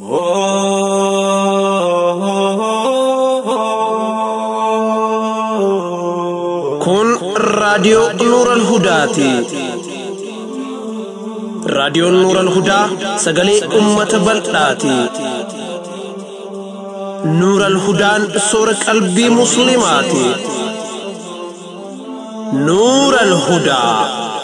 Kun raadiyoo Nuuran Hudaati. Raadiyoon Nuuran Hudaa sagalee uummata bal'aati. Nuuran Hudaan soora qalbii Musliimaati. Nuuran Hudaa.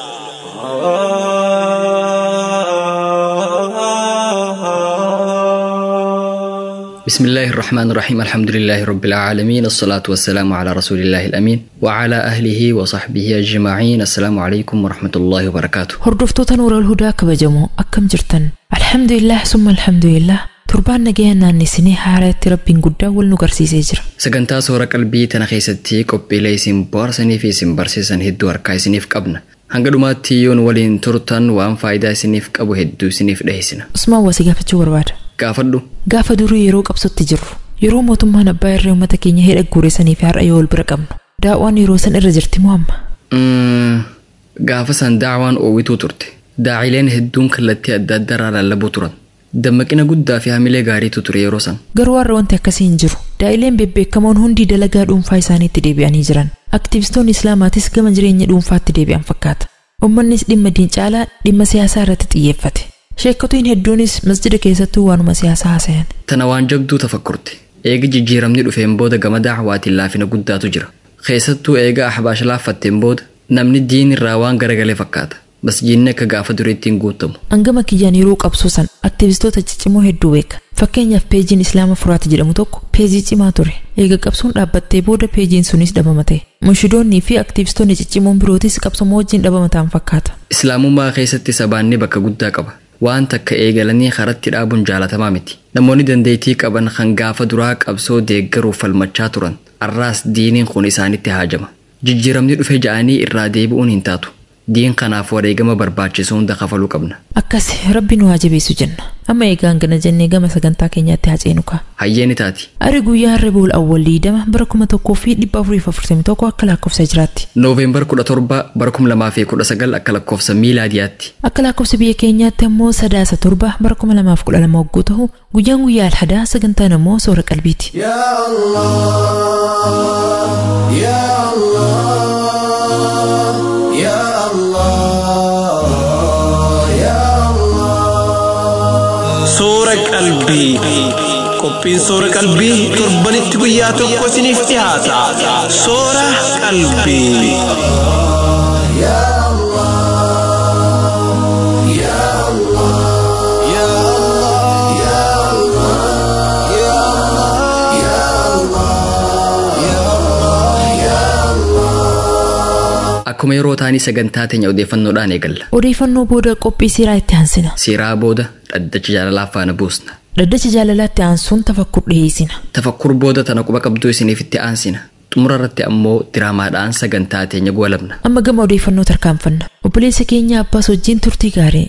بسم الله الرحمن الرحيم الحمد لله رب العالمين الصلاة والسلام على رسول الله الأمين وعلى أهله وصحبه أجمعين السلام عليكم ورحمة الله وبركاته Hordoftoota Nuural Hudaa kabajamoo akkam jirtan? Alhamdulillah summa alhamdulillah torbaan nagaya naannesinee haaraatti rabbiin guddaa wal nu garsiisee jira. sagantaa soora qalbii tana keessatti qophiilee isin bohaarsanii fi isin barsiisan hedduu harkaa isiniif qabna hanga dhumaatti yoon waliin turtan waan faayidaa isiniif qabu hedduu isiniif dhiheessina Usmaan wasii gaafachuu barbaada. gaafadhu Gaafa durii yeroo qabsotti jirru yeroo mootummaan abbaa irree uummata keenya hidha guureessanii fi har'a yoo wal bira qabnu daawwaan yeroo san irra jirti moo amma? Mm, gaafa san daawaan oowwituu turte daa'ileen hedduun kallattii adda addaa lallabuu turan dammaqina guddaa fi hamilee gaariitu ture yeroo san Garuu har'a wanti akkasii hin jiru. Daa'ileen bebbeekamoon hundi dalagaa dhuunfaa isaaniitti deebi'anii jiran. Aktivistoonni Islaamaatis gama jireenya dhuunfaatti deebi'an fakkaata. Uummannis dhimma diin caalaa dhimma siyaasaa irratti xiyyeeffate. Sheekkotiin hedduunis masjida keessattuu waanuma siyaasaa haasayan. tana waan jabduu tafakkurte eegi jijjiiramni dhufeen booda gama daawaatiin laafina guddaatu jira keessattuu eega ahbaash laaffatteen booda namni diin irraa waan garagalee fakkaata masjiinni akka gaafa duriitti hin guutamu Hangama kiyyaan yeroo qabsoosan aktivistoota ciccimoo hedduu beeka. Fakkeenyaaf peejiin Islaama Furaati jedhamu tokko peejii cimaa ture. Eega qabsoon dhaabbattee booda peejiin sunis dhabama ta'e. Mushidoonnii fi aktivistoonni ciccimoon birootis qabsoma wajjin dhabamataan fakkaata. islaamummaa keessatti sabaanni bakka guddaa qaba waan takka eegalanii karatti dhaabuun jaalatamaa miti namoonni dandeettii qaban kan gaafa duraa qabsoo deeggaruuf falmachaa turan arraas diiniin kun isaanitti haajama jijjiiramni dhufe ja'anii irraa deebi'uun hin taatu diin kanaaf wareegama barbaachisu hunda kafaluu qabna Akkas rabbi nu haa jabeessu jenna. Amma eegaan gana jennee gama sagantaa keenyaatti haa ceenu kaa. hayyeeni taati Ari guyyaa Rebuul Awwal Liidama bara kuma tokkoo fi dhibba afurii fi afurtamii tokko akka lakkoofsa jiraatti. nooveembar 17 bara 2019 akka lakkoofsa miilaadiyaatti Akka lakkoofsa biyya keenyaatti ammoo sadaasa torba bara kuma lamaaf kudha lama wagguu ta'u guyyaan guyyaa alhadaa sagantaan ammoo soora qalbiiti. يا الله يا الله يا الله Soora qalbii. Qophiin soora qalbii torbanitti guyyaa tokko isiniif dhiyaata. Soora qalbii. يا الله يا الله يا الله يا الله يا الله يا الله يا الله akkuma yeroo taanii sagantaa teenya odeeffannoodhaan eegalla Odeeffannoo booda qophii siiraa itti aansina. siiraa booda dhaddacha jaalalaa faana buusna Dhaddacha jaalalaatti aansuun tafakkur dhiyeessina. tafakkur booda tana quba qabduu isiniif itti aansina xumura irratti ammoo diraamaadhaan sagantaa teenya goolabna Amma gama odeeffannoo tarkaanfanna. Obboleessa keenya abbaas wajjin turtii gaarii.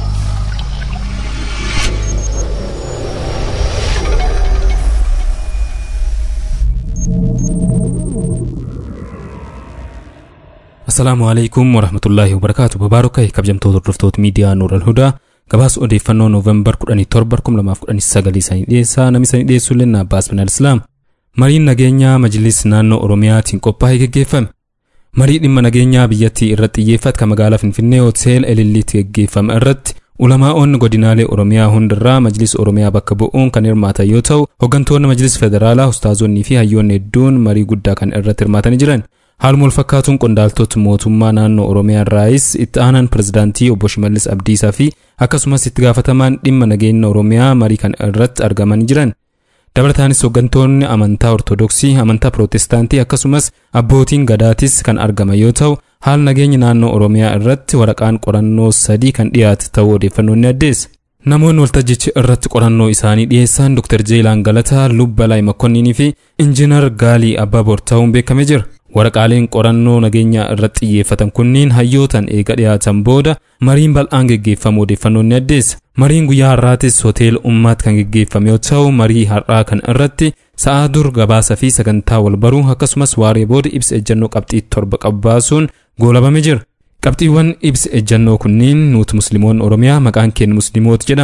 Assalaamu alaikum warahmatullaahi wabarakaatu babaarokai kabajamtoota hordoftoota miidiyaa Nuural Hudaa gabaasa odeeffannoo Nooveembar 17 2019 isaanii dhiyeessaa namni isaanii dhiyeessu Lennaa Abbaas Minal Islaam mariin nageenyaa majlis naannoo Oromiyaatiin qophaa'ee geggeeffame marii dhimma nageenyaa biyyattii irratti xiyyeeffate kan magaalaa Finfinnee Hotel Elilliitti geggeeffame irratti ulamaa'onni godinaalee Oromiyaa hundarraa majlis Oromiyaa bakka bu'uun kan hirmaatan yoo ta'u hooggantoonni majlis federaalaa ustaazonnii fi hayyoonni hedduun marii guddaa kan irratti hirmaatanii jiran Haaluma wal fakkaatuun qondaaltota mootummaa naannoo Oromiyaa irraayis itti aanaan pirezidaantii obbo Shimallis Abdiisaa fi akkasumas itti gaafatamaan dhimma nageenya Oromiyaa marii kan irratti argamanii jiran. Dabalataanis hooggantoonni amantaa Ortodoksii, amantaa Pirootestaantii akkasumas abbootiin gadaatis kan argaman yoo ta'u, haala nageenya naannoo Oromiyaa irratti waraqaan qorannoo sadii kan dhiyaate ta'uu odeeffannoon ni addeessa. Namoonni waltajjicha irratti qorannoo isaanii dhiyeessan Dr. Jeelaan Galataa, Lubbalaayi Makkonninii fi Injiinar Gaalii Abbaaboor ta'uun beekamee jira. Waraqaaleen qorannoo nageenyaa irratti xiyyeeffatan kunniin hayyootan eega dhiyaatan booda mariin bal'aan geggeeffamu odeeffannoon ni addeessa. Mariin guyyaa har'aatis hoteela ummaatti kan geggeeffame yoo ta'u marii har'aa kan irratti sa'aa dur gabaasa fi sagantaa wal baruu akkasumas waaree booda ibsa ejjennoo qabxii torba qabbaasuun goolabame jira. Qabxiiwwan ibsa ejjennoo kunniin nuti musliimoonni Oromiyaa maqaan keenya musliimoota jedhama.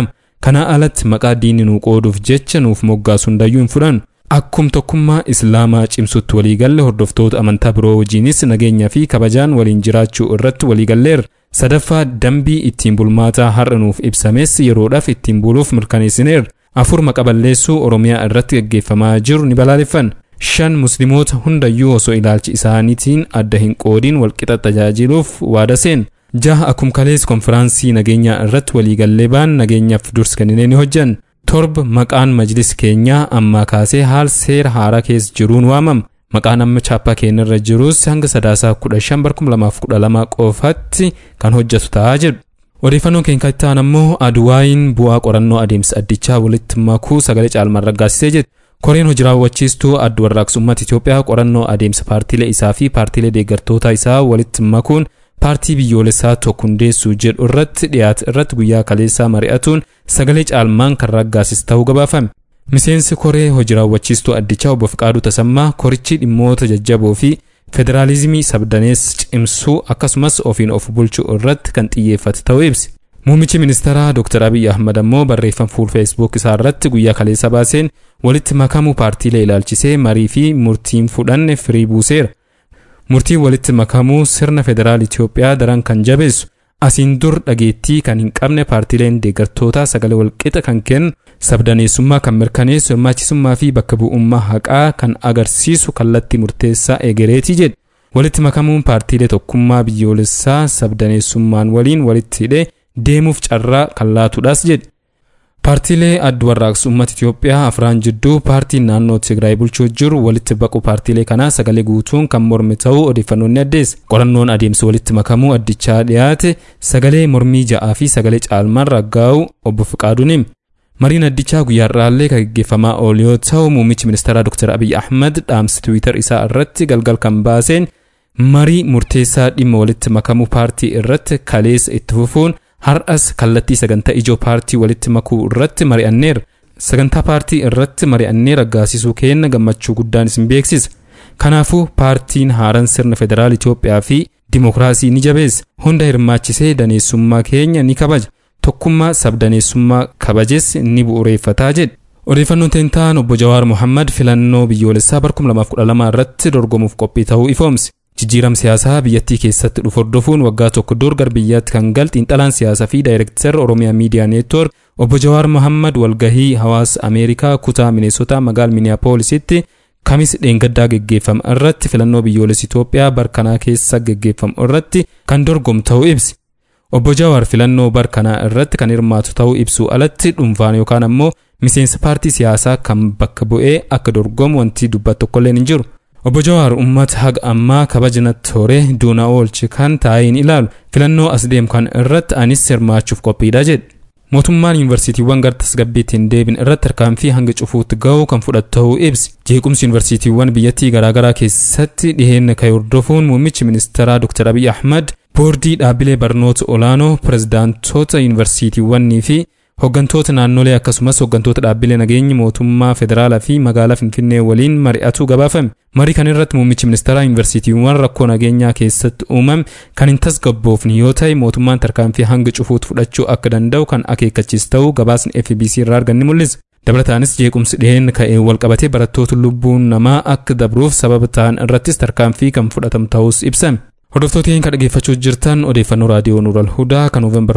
Kana alatti maqaa diinni nuu qooduuf jecha nuuf moggaasu hundayyuu hin fudhannu. Akkum tokkummaa Islaamaa cimsutti waliigalle hordoftoota amantaa biroo wajjiinis nageenyaa fi kabajaan waliin jiraachuu irratti waliigalleerra. Sadaffaa dambii ittiin bulmaataa har'a nuuf ibsames yeroodhaaf ittiin buluuf mirkaneessineerra. Afur maqa balleessuu Oromiyaa irratti gaggeeffamaa jiru ni balaaleffanna. Shan Musliimoota hundayyuu osoo ilaalchi isaaniitiin adda hin qoodiin walqixa tajaajiluuf waada seenna. Jaha akkuma kalees konfiraansii nageenyaa irratti waliigallee baan nageenyaaf dursi kenninee ni hojjanna. Torba maqaan majlis keenyaa ammaa kaasee haal seera haaraa keessa jiruun waamama. Maqaan amma chaappaa keenyarra jirus hanga sadaasaa kudha shan bara kuma lamaaf kudha lama qofatti kan hojjetu ta'aa jedhu. Odeeffannoon keenya kan ta'an ammoo aduwaayin bu'aa qorannoo adeemsa addichaa walitti makuu sagalee caalmaan raggaasisee jedhu. Koreen hojii raawwachiistuu adda warraaqsa uummata Itoophiyaa qorannoo adeemsa paartiilee isaa fi paartiilee deeggartoota isaa walitti makuun paartii biyyoolessaa tokko hundeessuu jedhu irratti dhiyaate irratti guyyaa kaleessaa mari'atuun sagalee caalmaan kan raggaasis ta'uu gabaafame. Miseensi koree hojii raawwachiistuu addichaa obbo Fiqaaduu Tasammaa korichi dhimmoota jajjaboo fi federaalizimii sabdanees cimsuu akkasumas ofiin of bulchuu irratti kan xiyyeeffate ta'uu ibsi. Muummichi ministeeraa Dr. Abiy Ahmad ammoo barreeffama fuul feesbuuk isaa irratti guyyaa kaleessa baaseen walitti makamuu paartiilee ilaalchisee marii fi murtiin fudhanne firii buuseera. Murtiin walitti makamuu sirna federaal Itoophiyaa daran kan jabeessu asiin dur dhageettii kan hin qabne paartiileen deeggartootaa sagalee walqixa kan kennu sabdaneessummaa kan mirkaneessu hirmaachisummaa fi bakka bu'ummaa haqaa kan agarsiisu kallattii murteessaa egereetii jedhe. Walitti makamuun paartiilee tokkummaa biyyoolessaa sabdaneessummaan waliin walitti hidhee deemuuf carraa kan laatudhaas jedhe. Paartiilee adda warraaqsa uummata Itoophiyaa afraan jidduu paartiin naannoo Tigraay bulchuu jiru walitti baquu paartiilee kanaa sagalee guutuun kan morme ta'uu odeeffannoon ni addeessa. Qorannoon adeemsa walitti makamuu addichaa dhiyaate sagalee mormii ja'aa fi sagalee caalmaan raggaa'u obbo Fiqaaduun hime. Mariin addichaa guyyaa irraallee kan gaggeeffamaa oolu yoo ta'u muummichi ministeeraa Dr. Abiy Ahmad dhaamsa Tiwiitar isaa irratti galgal kan baaseen marii murteessaa dhimma walitti makamuu paartii irratti kaleessa itti fufuun har'as kallattii sagantaa ijoo paartii walitti makuu irratti mari'anneera. Sagantaa paartii irratti mari'annee raggaasisuu keenna gammachuu guddaan isin beeksisa. Kanaafuu paartiin haaraan sirna federaal Itoophiyaa fi dimokiraasii ni jabeessa. Hunda hirmaachisee daneessummaa keenya ni kabaja. Tokkummaa sabdaneessummaa kabajes ni bu'uureeffataa jedhe. Odeeffannoon teentaan obbo Jawaar Mohammad filannoo biyyoolessaa bara 2012 irratti dorgomuuf qophii ta'uu ifoomse. Jijjiiram siyaasaa biyyattii keessatti dhufu hordofuun waggaa tokko dur gara biyyaatti kan gal xiinxalaan siyaasaa fi daayirektar Oromiyaa Miidiyaa Neetwoork obbo Jawaar Mohammad walgahii hawaasa Ameerikaa kutaa Mineesota magaala Miniyaapoolisitti kamis dheengaddaa geggeeffame irratti filannoo biyyoolessa Itoophiyaa barkanaa keessa geggeeffamu irratti kan dorgomu ta'uu ibsi. Obbo Jawaar filannoo barkanaa irratti kan hirmaatu ta'uu ibsuu alatti dhuunfaan yookaan ammoo miseensa paartii siyaasaa kan bakka bu'ee akka dorgomu wanti dubbatu tokkolleen hin jiru. Obbo Jawaar uummata haga ammaa kabajnatti hore duuna oolchi kan taa'iin ilaalu filannoo as deemu kan irratti anis hirmaachuuf qophiidha jedhe. Mootummaan yuunivarsiitiiwwan gara tasgabbiitti hin deebin irratti tarkaanfii hanga cufuutti ga'u kan fudhatu ta'uu ibsi. Jeequmsi yuunivarsiitiiwwan biyyattii garaagaraa keessatti dhiheenya ka'e hordofuun muummichi ministeeraa Dr. Abiy Ahmad boordii dhaabbilee barnoota olaanoo pirezidaantoota yuunivarsiitiiwwanii fi hooggantoota naannolee akkasumas hooggantoota dhaabbilee nageenya mootummaa federaalaa fi magaalaa finfinnee waliin mari'atuu gabaafame marii kan irratti muummichi ministeeraa yuunivarsiitiiwwan rakkoo nageenyaa keessatti uumame kan hin tasgabboofne yoo ta'e mootummaan tarkaanfii hanga cufuutti fudhachuu akka danda'u kan akeekkachiis ta'uu gabaasni FBC irraa arganni mul'isa. dabalataanis jeequmsi dhiheen ka'ee walqabatee barattoota lubbuun namaa akka dabruuf sababa ta'an irrattis tarkaanfii kan fudhatamu ta'us ibsame. Hordoftoota kan dhaggeeffachuu jirtan odeeffannoo raadiyoo Nuural Hudaa kan Noovembar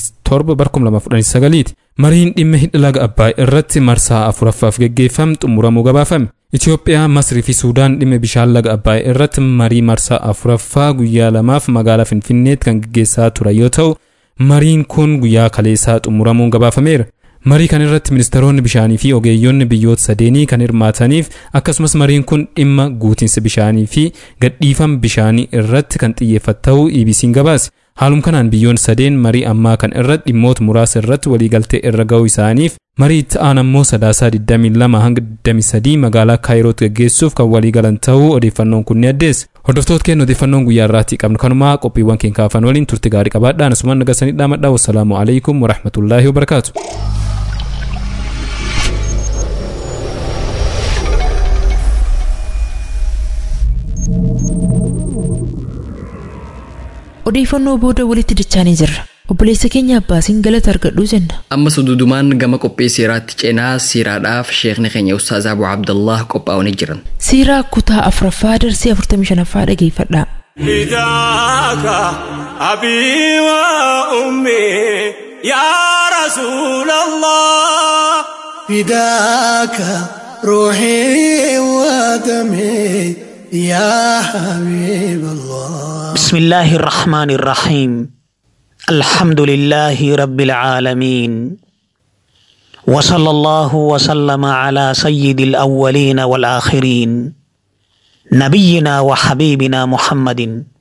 17 bara 2019 ti. Mariin dhimma hidha laga Abbaay irratti marsaa afuraffaaf geggeeffame xumuramuu gabaafame. Itoophiyaa, Masrii fi Suudaan dhimma bishaan laga Abbaay irratti marii marsaa afuraffaa guyyaa lamaaf magaalaa Finfinneetti kan geggeessaa ture yoo ta'u, mariin kun guyyaa kaleessaa xumuramuun gabaafameera. marii kan irratti ministeeronni bishaanii fi ogeeyyonni biyyoota sadeenii kan hirmaataniif akkasumas mariin kun dhimma guutiinsa bishaanii fi gadhiifama bishaanii irratti kan xiyyeeffate ta'uu EBC'n gabaase. Haaluma kanaan biyyoonni sadeen marii ammaa kan irratti dhimmoota muraasa irratti waliigaltee irra ga'uu isaaniif marii itti aanu ammoo sadaasaa 22 hanga 23 magaalaa Kaayirootti gaggeessuuf kan waliigalan ta'uu odeeffannoon kun ni addeessa. Hordoftoota keenya odeeffannoon guyyaa irraatti qabnu kanumaa qophiiwwan keenya kaafan waliin turte gaarii qabaadhaan asumaan nagasanii dhaamadhaa wassalaamu alaikum warahmatullaahi wabarakaatu. Odeeffannoo booda walitti dachaanii jirra. obboleessa keenya abbaasiin galata argadhuu jenna ammas dudumaan gama qophii siiraatti ceenaa siiraadhaaf sheekni keenya ustaaz abu abdallah qophaa'anii jiran siiraa kutaa afuraffaa darsii 45ffaa dhageeffadhaa فداك أبي وأمي يا رسول الله فداك روحي ودمي يا حبيب الله بسم الله الرحمن الرحيم الحمد لله رب العالمين وصلى الله وسلم على سيد الأولين والآخرين نبينا وحبيبنا محمد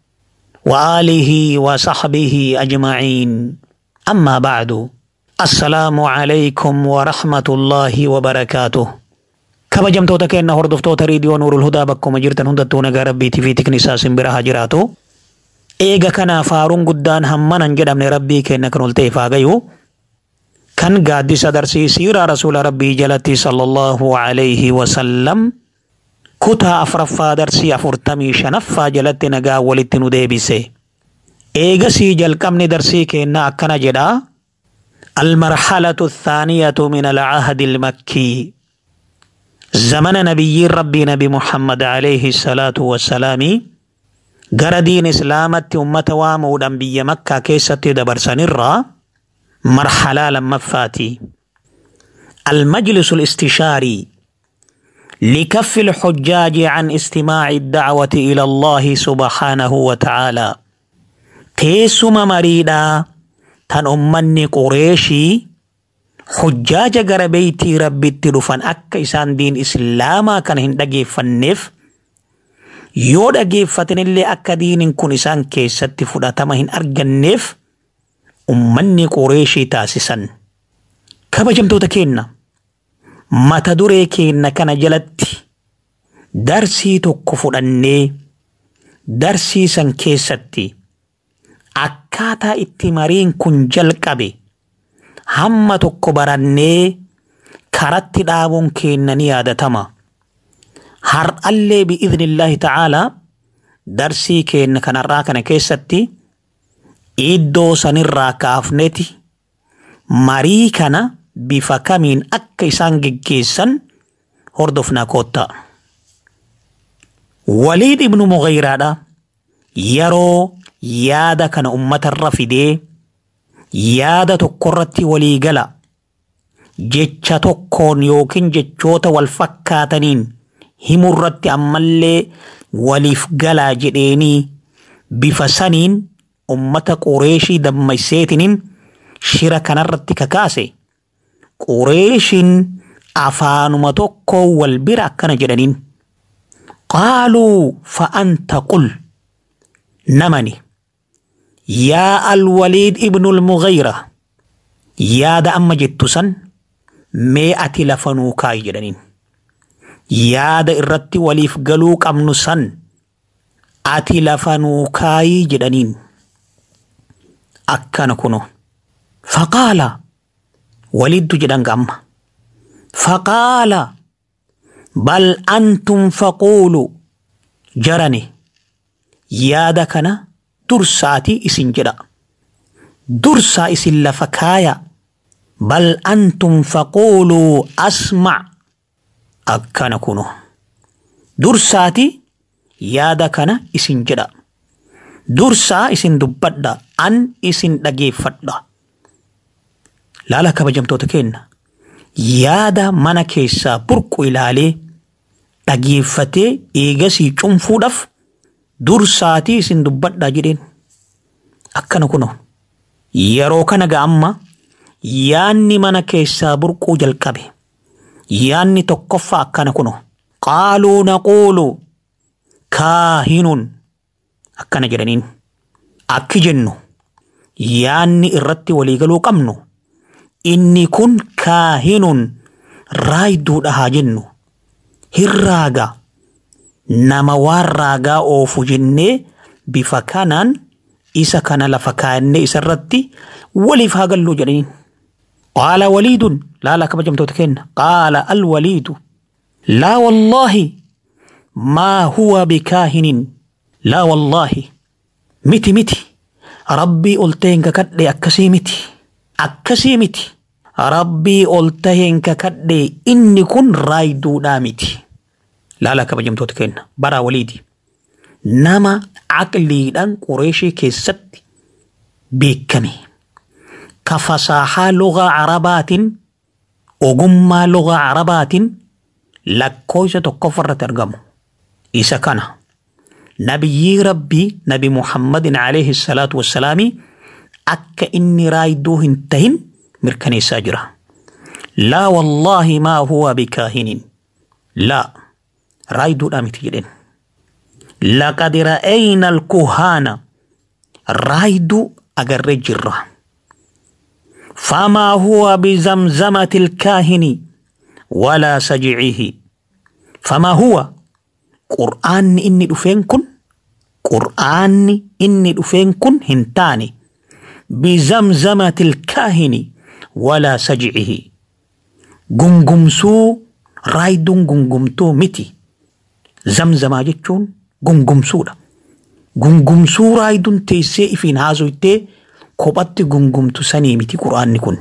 وآله وصحبه أجمعين أما بعد السلام عليكم ورحمة الله وبركاته kabajamtoota keenya hordoftoota riidiyoo nuurul hudaa bakkuma jirtan hundattuu nagaa rabbiitii fi tiknisaa simbira haa jiraatu. Eega kanaaf faaruun guddaan hammanan jedhamne rabbii keenya kan ol ta'eef haa gayu. Kan gaaddisa darsii siiraa rasuula rabbii jalatti sallallahu alayhi wasallam kutaa afuraffaa darsii afurtamii shanaffaa jalatti nagaa walitti nu deebise. Eegasii jalqabni darsii keenya akkana jedha. المرحلة الثانية من العهد المكي زمن نبي ربي نبي محمد عليه الصلاة والسلام غرا دين إسلامة أمة وامودا بي مكة كيسة دبر سنرى مرحلة لما فاتي المجلس الاستشاري لكف الحجاج عن استماع الدعوة إلى الله سبحانه وتعالى تيسما مريدا تن أمني قريشي hujjaaja gara beeytii rabbitti dhufan akka isaan diin islaamaa kana hin dhageeffanneef yoo dhageeffatanillee akka diinin kun isaan keessatti fudhatama hin arganneef ummanni qureeshii taasisan. Kabajamtoota keenna mata duree keenna kana jalatti darsii tokko fudhannee darsii san keessatti akkaataa itti mariin kun jalqabe. hamma tokko barannee karatti dhaabuun keenna ni yaadatama. Har'allee bi'iznillaahi ta'aalaa darsii keenna kanarraa kana keessatti iddoo sanirraa kaafneeti marii kana bifa kamiin akka isaan geggeessan hordofnaa koottaa. Waliid ibnu Mughayraadha yeroo yaada kana ummatarra fidee yaada tokkorratti walii gala jecha tokkoon yookiin jechoota wal fakkaataniin himurratti ammallee waliif galaa jedheenii bifa saniin ummata qureeshii dammayseetiniin shira kanarratti kakaase qureeshiin afaanuma tokko wal bira akkana jedhaniin qaaluu fa'anta qul namani yaa alwaliid ibnul mughayra yaada amma jettu san mee ati lafa nuu kaayi jedhaniin yaada irratti waliif galuu qabnu san ati lafa nuu kaayi jedhaniin akkana kuno faqaala waliiddu jedhan amma faqaala bal antum faquulu jarane yaada kana dursaatii isin jedha dursaa isin lafa kaaya bal antum faquuluu asmac akkana kuno dursaati yaada kana isin jedha dursaa isin dubbadha an isin dhageeffadha laala kabajamtoota keenna yaada mana keessaa burqu ilaalee dhageeffatee eegasii cunfuudhaaf dursaatii isin dubbadhaa jedheen akkana kuno yeroo kana ga'amma yaanni mana keessaa burquu jalqabe yaanni tokkoffaa akkana kuno qaaluu naquulu kaahinun akkana jedhaniin akki jennu yaanni irratti waliigaluu qabnu inni kun kaahinun raayduudha haa jennu hirraaga nama waan raagaa oofu jennee bifa kanaan isa kana lafa kaayannee isarratti waliif haa gallu jedhaniin. qaala waliidun laala kabajamtoota kenna qaala alwaliidu laa wallaahi maa huwa bikaahinin laa wallaahi miti miti rabbii ol ta'een kakadhe akkasii miti akkasii miti rabbii ol ta'een kakadhe inni kun raayiduudhaa miti laala kabajamtoota kenna baraa waliiti nama aqliidhaan qureeshii keessatti beekame ka fasaahaa lugaa arabaatiin ogummaa lugaa arabaatiin lakkoofsa tokkoffarratti argamu isa kana nabiyyii rabbii nabi muhammadin alayhi salaatu wassalaami akka inni raayiduu hin tahin mirkaneessaa jira laa wallaahi maa huwa bikaahinin laa raayiduudha miti jedhen laqad ra'ayna alkuhaana raayiduu agarree jirra فما هو بزمزمة الكاهن ولا سجعه فما هو قرآن إني دفين كن قرآن إني دفين كن هنتاني بزمزمة الكاهن ولا سجعه قنقمسو رايدون قنقمتو متي زمزما جتشون قنقمسو دا قنقمسو رايدون تيسي إفين هازو إتي kophatti gungumtu sanii miti quraanni kun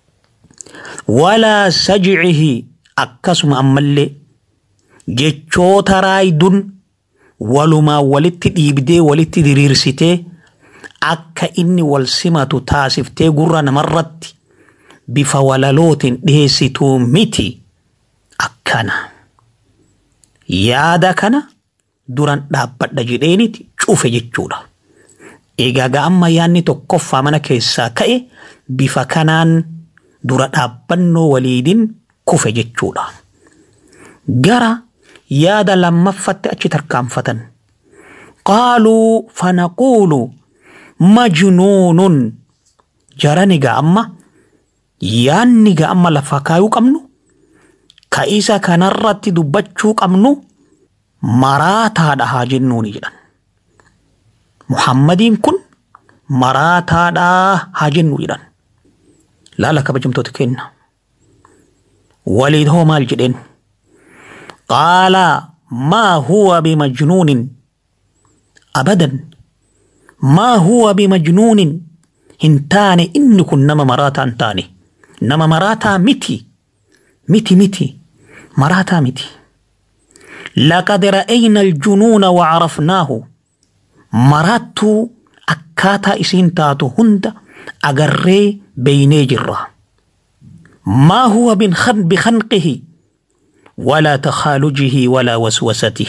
walaa sajcihi akkasuma ammallee jechoota raayidun walumaa walitti dhiibdee walitti diriirsitee akka inni wal simatu taasiftee gurra namarratti bifa walalootiin dhiheessituu miti akkana yaada kana duran dhaabbadha jedheeniti cufe jechuudha. Egaa amma yaadni tokkoffaa mana keessaa ka'e bifa kanaan dura dhaabbannoo waliidin kufe jechuudha. Gara yaada lammaffatti achi tarkaanfatan. Qaaluu fanaquulu majnuunun jaran egaa amma yaadni egaa amma lafa kaayuu qabnu ka isa kanarratti dubbachuu qabnu maraataadha haa jennuuni jedhan. Muhammadiin kun maraataadhaa haa jennu jedhan. Laala kabajamtoota kenna. Waliid hoo maal jedheen? Qaala maa huwa bimajnuunin abadan maa huwa bimajnuunin hin taane inni kun nama maraataa hin taane nama maraataa miti miti miti maraataa miti. لقد رأينا الجنون وعرفناه maraattuu akkaataa isiin taatu hunda agarree beeynee jirra. ما هو بخنقه ولا تخالجه ولا وسوسته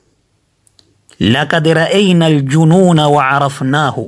لقد رأينا الجنون وعرفناه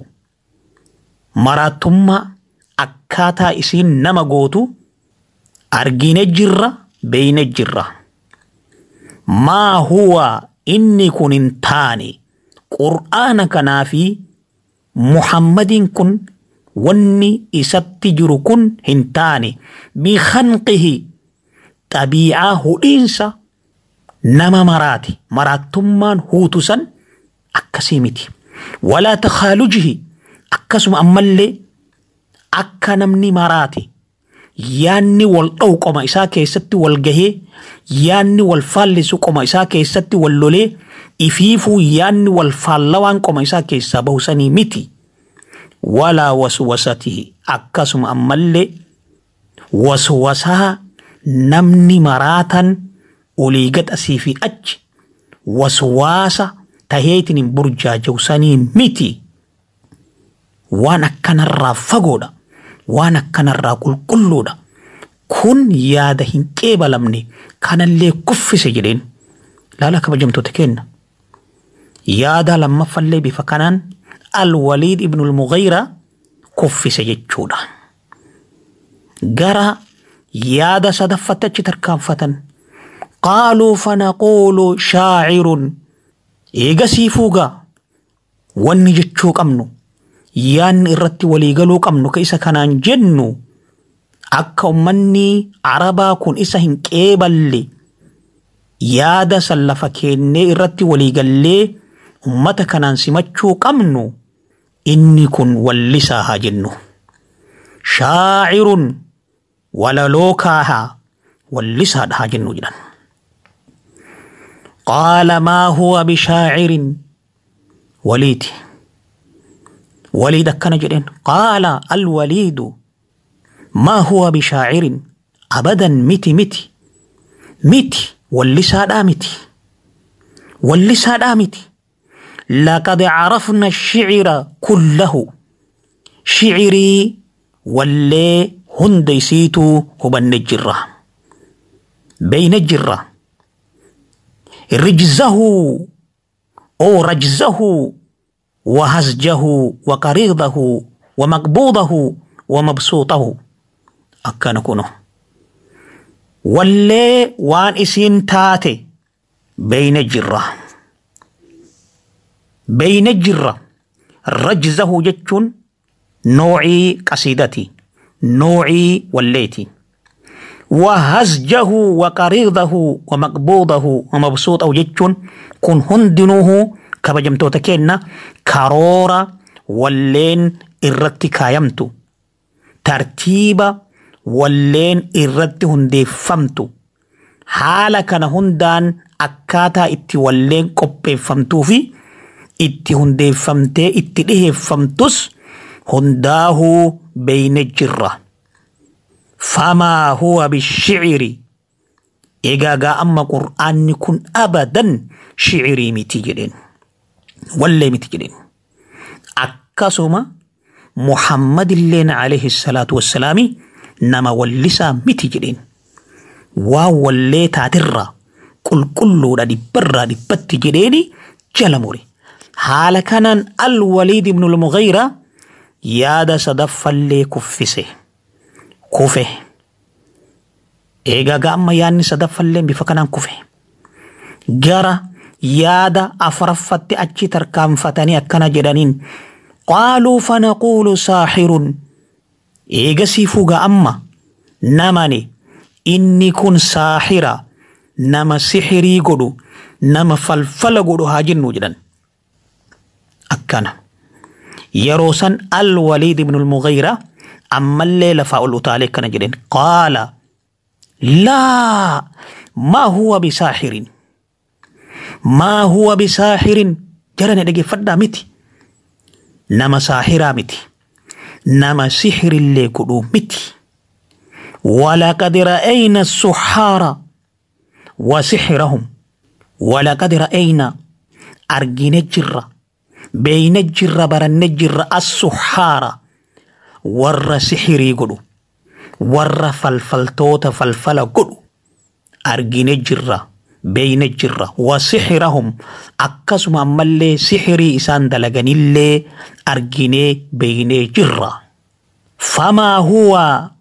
مراتما أكاتا إسين نما قوتو أرجين الجرة بين الجرة ما هو إني كن انتاني qur'aana kanaa fi muhammadiin kun wanni isatti jiru kun hin taane bikanqihi xabiicaa hudhiinsa nama maraati maraattummaan huutu san akkasii miti walaa takaalujihi akkasuma ammallee akka namni maraati yaanni wal dha'u qoma isaa keessatti wal gahee yaanni wal faallisu qoma isaa keessatti wal lolee ifiifuu yaanni wal faallawaan qoma isaa keessaa bahusanii miti. Walaa waswasatihi akkasuma ammallee waswasaa namni maraatan olii gaxasii fi achi waswaasa taheetiin hin burjaajawsanii miti. Waan akkanarraa fagoodha. Waan akkanarraa qulqulluudha. Kun yaada hin qeebalamne kanallee kuffise jedheen. Laala kabajamtoota kenna. yaada lammaffallee bifa kanaan alwaliid ibnul mughayra kuffise jechuudha. Gara yaada sadaffatti achi tarkaanfatan. Qaaluu fanaquulu shaacirun eegasii fuugaa wanni jechuu qabnu yaanni irratti waliigaluu qabnu ka isa kanaan jennu akka ummanni arabaa kun isa hin qeeballe yaada san lafa keennee irratti waliigallee ummata kanaan simachuu qabnu inni kun wallisaa haa jennu. Shaacirun walaloo kaahaa wallisaadha haa jennu jedhan. Qaala maa huwa bishaacirin waliiti. وليد كان جدين قال الوليد ما هو بشاعر أبدا متي متي متي واللسان آمتي واللسان آمتي لقد عرفنا الشعر كله شعري واللي هنديسيتو هبن الجرة بين الجرة رجزه أو رجزه وهزجه وقريضه ومقبوضه ومبسوطه أكان كونه واللي وان اسين تاتي بين الجرة بين الجرة رجزه جتشون نوعي قصيدتي نوعي والليتي وهزجه وقريضه ومقبوضه ومبسوطه جتشون كن هندنوه kabajamtoota keenna karoora walleen irratti kaayamtu tartiiba walleen irratti hundeeffamtu haala kana hundaan akkaataa itti walleen qopheeffamtuu fi itti hundeeffamtee itti dhiheeffamtus hundaahuu beeyne jirra. Famaa huwa bishiciri egaa amma qur'aanni kun abadan shicirii miti jedheen. wallee miti jedheen akkasuma muhammadilleen alayhi salaatu wassalaami nama wallisaa miti jedheen waan wallee taatirraa qulqulluudha dhibbarraa dhibbatti jedheeni jala mure haala kanaan alwaliid ibnu lmughayra yaada sadaffallee kuffise kufe eegaa amma yaadni sadaffallee bifa kanaan kufe gara yaada afuraffatti achi tarkaanfatanii akkana jedhaniin qaaluu fanaquulu saaxirun eegasii fuga amma namani inni kun saaxira nama sixirii godhu nama falfala godhu haa jennu jedhan akkana yeroo san alwaliid ibnu lmughayra ammallee lafaa ol utaalee akkana jedhen qaala laa maa huwa bisaaxirin ما هو بساحر جرى ندقي فدا متي نما ساحرا متي نما سحر اللي كدو متي ولقد رأينا السحارة وسحرهم ولقد رأينا أرجين الجرة بين الجرة برن الجرة السحارة ور سحري قدو ور فلفلتوت فلفل قدو أرجين الجرة بين الجرة وسحرهم أكسم أمالي سحري إسان دلغنيلي أرجيني بين جرة فما هو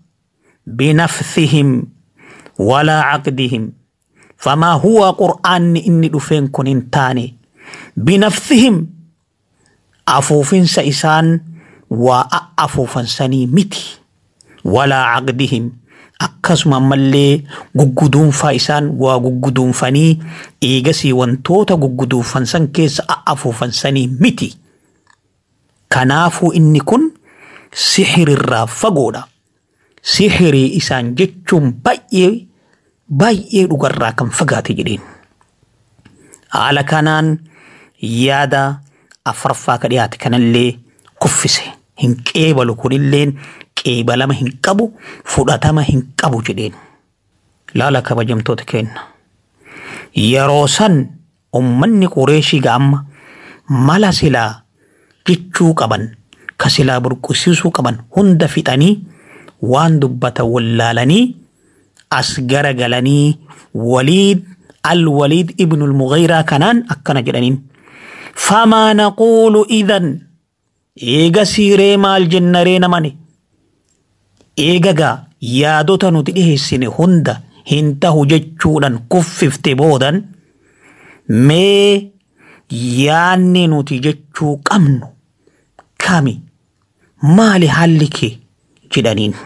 بنفثهم ولا عقدهم فما هو قرآن إني دفين كنين تاني بنفثهم أفوفين سإسان وأفوفن سني متي ولا عقدهم akkasuma ammallee gugguduunfaa isaan waa gugguduunfanii eegasii wantoota gugguduunfan san keessa a'afuufan sanii miti. Kanaafuu inni kun sixirirraa fagoodha. Sixirii isaan jechuun baay'ee baay'ee dhugarraa kan fagaate jedheen. Haala kanaan yaada afraffaa ka dhiyaate kanallee kuffise. Hin qeebalu kunilleen qeebalama hin qabu fudhatama hin qabu jedheen. Laala kabajamtoota kenna. Yeroo san ummanni qureeshii ga'amma mala silaa jechuu qaban ka silaa burqisiisuu qaban hunda fixanii waan dubbatan wallaalanii as garagalanii waliid الوليد ابن المغيرة كانان أكنا جدنين فما نقول إذن إيغا سيري مال جنرين ماني eegagaa yaadota nuti dhiheessine hunda hin tahu jechuudhaan kuffifte boodan mee yaanni nuti jechuu qabnu kami maali haalli kee jedhaniin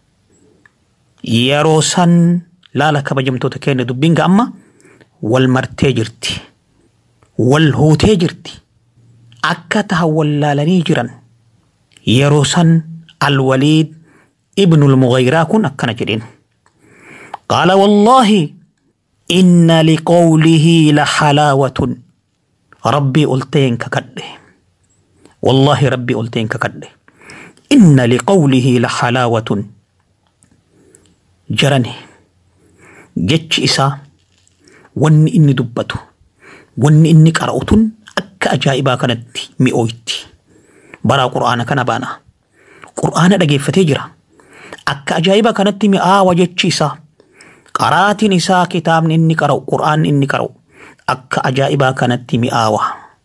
yeroo san laala kabajamtoota keenya dubbiin amma wal martee jirti wal hootee jirti akka taha wallaalanii jiran yeroo san alwaliid ابن المغيرة كن أكنا جرين قال والله إن لقوله لحلاوة ربي قلتين ككده wallaahi rabbi olteen kakadhe inna liqawlihi la halaawatun jarane jechi isaa wanni inni dubbatu wanni inni qara'u tun akka ajaa'ibaa kanatti mi'ooyti baraa qur'aana kana baana qur'aana dhageeffatee jira akka ajaa'ibaa kanatti mi'aawa jechi isaa qaraatiin isaa kitaabni inni qara'u qur'aanni inni qara'u akka ajaa'ibaa kanatti mi'aawa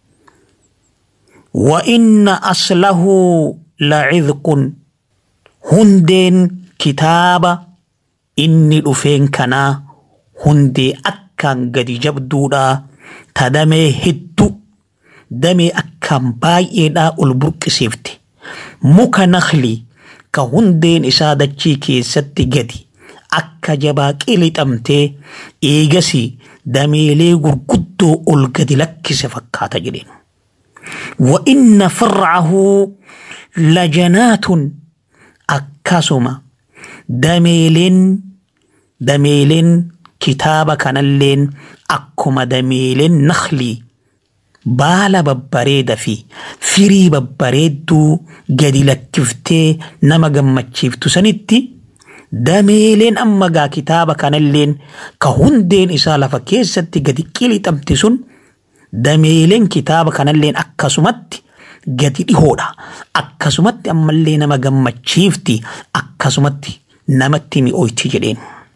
وإن أصله لعذق هندين كتاب إني رفين كنا هندي أكان قد جبدودا تدمي هدو دمي أكان بايدا البرك سيفتي muka nakli ka hundeen isaa dachii keessatti gadi akka jabaa qilixamtee eegasi dameelee gurguddoo ol gadi lakkise fakkaata jedheen. وإن فرعه لجنات أكاسما دميلين دميلين كتاب كان اللين أكما دميلين نخلي baala babbareeda fi firii babbareedduu gadi lakkiftee nama gammachiiftu sanitti dameeleen amma gaa kitaaba kanalleen ka hundeen isaa lafa keessatti gadi qilixamti sun dameeleen kitaaba kanalleen akkasumatti gadi dhihoodha akkasumatti ammallee nama gammachiifti akkasumatti namatti mi'ooyti jedheen.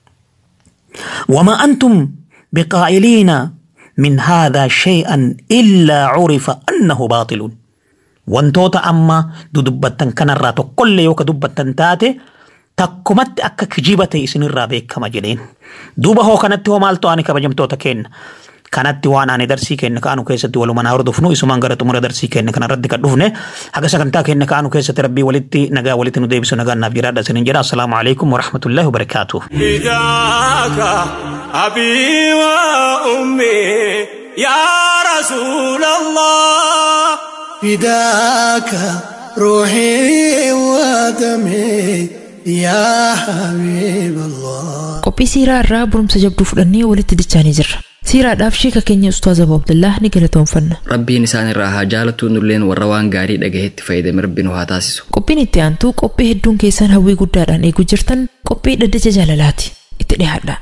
وما أنتم بقائلين من هذا شيئا إلا عرف أنه باطل wantoota amma dudubbattan kanarraa tokkollee yoo ka dubbattan taate takkumatti akka kijiba ta'e isinirraa beekama jedheen duuba hoo kanatti hoo maaltu ani kabajamtoota kenna kanatti waan ani darsii kenna kaanu keessatti walumaan hordofnu isumaan gara xumura darsii kenna kanarratti kan dhufne haga sagantaa kenna kaanu keessatti rabbii walitti nagaa walitti nu deebisu nagaan naaf jiraadha isinin jedha assalaamu alaikum warahmatullahi wabarakaatuh فداك أبي وأمي يا رسول الله فداك روحي ودمي يا حبيب الله qophii siiraa irraa barumsa jabduu fudhannee walitti dichaanii jirra siiraadhaaf sheeka keenya ustaaz abu abdullah ni galatoomfanna rabbiin isaan irraa haa jaalatu nulleen warra waan gaarii dhagahetti fayyadame rabbi nu haa taasisu qophiin itti aantuu qophii hedduun keessan hawwii guddaadhaan eeguu jirtan qophii dhaddacha jaalalaati itti dhiyaadha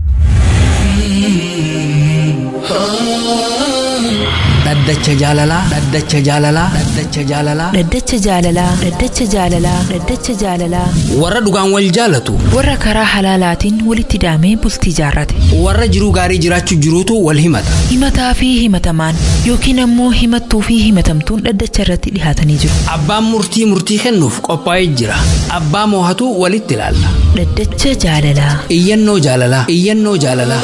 dhaddacha jaalalaa dhaddacha jaalalaa dhaddacha jaalalaa dhaddacha jaalalaa dhaddacha jaalalaa dhaddacha jaalalaa warra dhugaan wal jaalatu warra karaa halaalaatiin walitti daamee bultii jaarrate warra jiruu gaarii jiraachuu jiruutu wal himata himataa fi himatamaan yookiin ammoo himattuu fi himatamtuun dhaddacha irratti dhihaatanii jiru abbaan murtii murtii kennuuf qophaa'ee jira abbaa moohatu walitti ilaalla dhaddacha jaalalaa iyyannoo jaalalaa iyyannoo jaalalaa